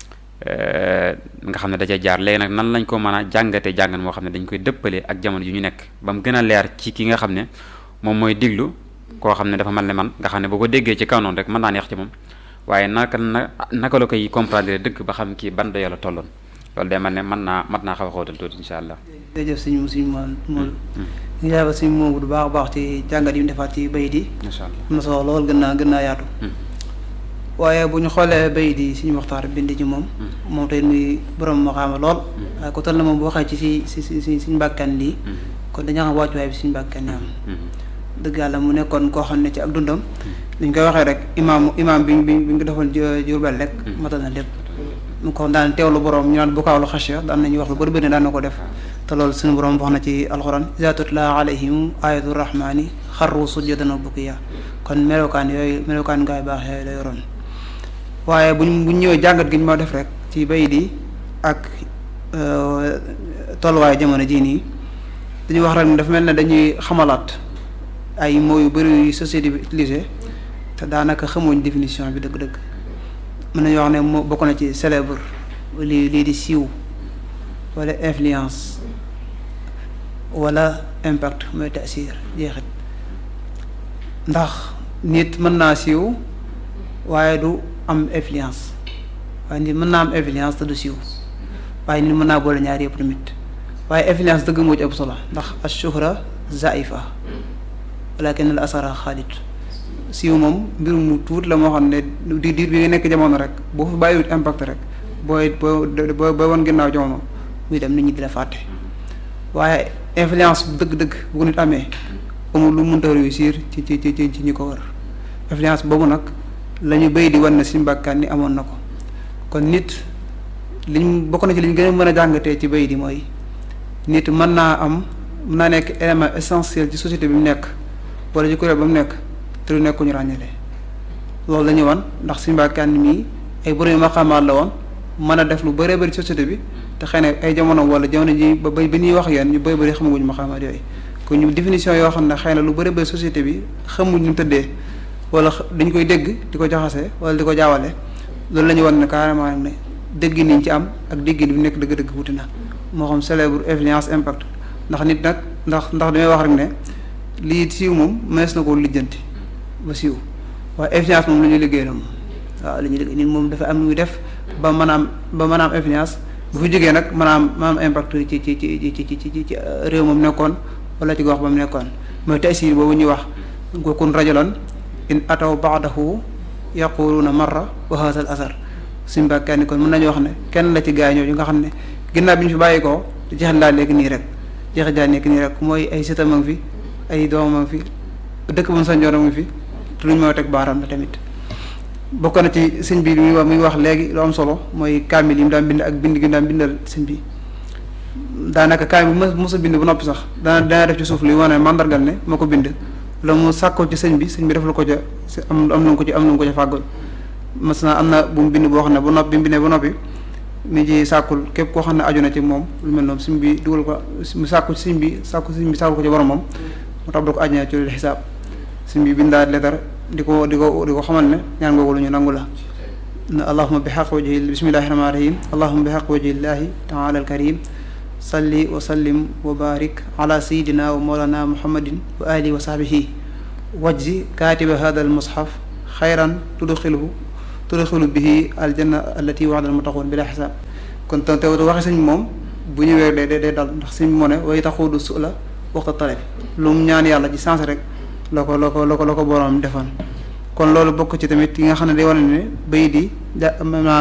nga xam ne da ca jaar léegi nag nan lañ ko mën a jàngate jàngan moo xam ne dañ koy dëppale ak jamono ju ñu nekk ba mu gën a leer ci ki nga xam ne moom mooy diglu koo xam ne dafa mel ne man nga xam ne boo ko déggee ci kaw noonu rek mën naa neex ci moom waaye naka na naka la koy comprendre dëgg ba xam kii ban doyo la tolloon loolu day mel ne mën naa mat naa xaw a xóotal tuuti insha allah jërëjëf suñu suñu moom moom ñu jaay ba suñu moomu du baax a baax ci jàngat yi mu defaat ci bayit yi insha allah am na solo lool gën naa gën naa yaatu waaye bu ñu xoolee bayit yi suñu waxtaan bind ci moom moom tey muy borom maxaama lool waaye ko toll na moom bu waxee ci si si si si suñu mbàkkan lii kon dañoo xam wàccuwaay bi suñu mbàkkan yi am dëgg yàlla mu nekkoon koo xam ne ci ak dundam liñ koy waxee rek imaam imaam bi bi bi nga defoon Jurbel rek matal na lépp mu ko daan teewlu borom ñu naan bukaawlu xasya daan nañu wax lu bëri bëri daan na ko def te loolu suñu borom wax na ci alxuraan iza tutla alayhim ayatu rahmani xarru sujjadan wa bukiya kon melokaan yooyu melokaan gaay baax yooyu la yoroon waaye buñ buñ ñëwee jàngat gi ñu ma def rek ci bay di ak tolluwaay jamono jii nii dañuy wax rek ne dafa mel ne dañuy xamalaat ay mots yu bëri yu société bi utilisé te daanaka xamuñ définition bi dëgg-dëgg mën nañu wax ne moo bokk na ci célèbre lii lii di siiw wala influence wala impact mooy taasir jeexit ndax nit mën naa siiw waaye du am influence waaye nit mën naa am influence te du siiw waaye nit mën naa boole ñaar yëpp tamit waaye influence dëgg moo ci ëpp solo ndax ashuhra zaifa walakin al asara xaalit siiw moom mbir mu tuut la moo xam ne di diir bi nga nekk jamono rek boo fa bàyyiwut impact rek booy boo boo boo woon ginnaaw jamono muy dem nit ñi di la fàtte waaye influence dëgg-dëgg bu ko nit amee amul lu mënta réussir ci ci ci ci ñi ko wër influence boobu nag la ñu béy di wan ne suñu bàkkaan ni amoon na ko kon nit liñ bokk na ci liñ gën a mën a jàngatee ci béy di mooy nit mën naa am mën naa nekk élément essentiel ci société bi mu nekk wala ci kuréel ba mu nekk te du nekk ku ñu ràññale loolu la ñu wan ndax suñu bàkkaan mii ay borom maqaamaat la woon mën a def lu bëree bëri société bi te xëy na ay jamono wala jamono ji ba ba bi ñuy wax yéen ñu bëri bëri xamaguñu maqaamaat yooyu kon ñu définition yoo xam ne xëy na lu bëri bëri société bi xamuñ ñu tëddee wala dañ koy dégg di ko jaxase wala di ko jaawale loolu la ñu wan ne carrément ne dégg niñ ci am ak dégg bi nekk dëgg-dëgg wuti na moo xam célèbre influence impact ndax nit nag ndax ndax damay wax rek ne lii siiw moom mees na ko lijjanti ba siiw waaye influence moom la ñuy liggéey la moom waaw li ñuy liggéey nit moom dafa am lu muy def ba mën a am ba mën a am influence bu fi jógee nag mën a am mën a am impact ci ci ci ci ci ci ci réew moom nekkoon wala ci gox ba mu nekkoon mooy tasiir boobu ñuy wax kun rajulan in ataw baadahu yaquluuna marra wa hadha al asar suñu bàkkaar ni kon mën nañu wax ne kenn la ci gaa ñooñu nga xam ne ginnaaw bi ñu fi bàyyi koo jeexal laa nekk nii rek jeexal laa nekk nii rek mooy ay sëtam a ngi fi ay doomam a ngi fi dëkk bu mu sanjoon a ngi fi te luñ moo teg baaraam la tamit bokk na ci sëñ bi muy wax muy wax léegi lu am solo mooy kaamil yi mu daan bind ak bind gi mu daan bindal sëñ bi daanaka kaamil bu mos a bind ba noppi sax dana dana def ci suuf luy wane mandargal ne moo ko bind la mu sàkkoo ci sëñ bi sëñ bi def la ko ca am am na ko ci am na ko ca fàggal mas na am na bu mu bind boo xam ne ba noppi bi mu bindee ba noppi mi ci sàkkul képp koo xam ne aju na ci moom lu mel noonu sëñ bi dugal ko mu sàkku sëñ bi sàkku sëñ bi sàkkul ko ci borom moom mu tax ko aju na ci xisaab sëñ bi bindaat leetar di ko di ko di ko xamal ne ñaan googu lu ñu nangu la na allahuma bi xaq wajhi bismillahi rahmani rahim allahuma bi xaq wajhillahi taala al karim salli wa sallim wa barik ala sayidina wa mawlana muhammadin wa alihi wa sahbihi wajzi kaatiba hada al mushaf xayran tudxiluhu tudxilu bihi aljanna allati waxda al muttaqun bila xisaab kon te te waxe sëñ moom bu ñëwee day day dal ndax sëñ moo ne way taxudu su la waxta taleb lu mu ñaan yàlla ci sens rek la ko la ko la ko la ko boroom defoon kon loolu bokk ci tamit yi nga xam ne day wane ne bay di ja maanaam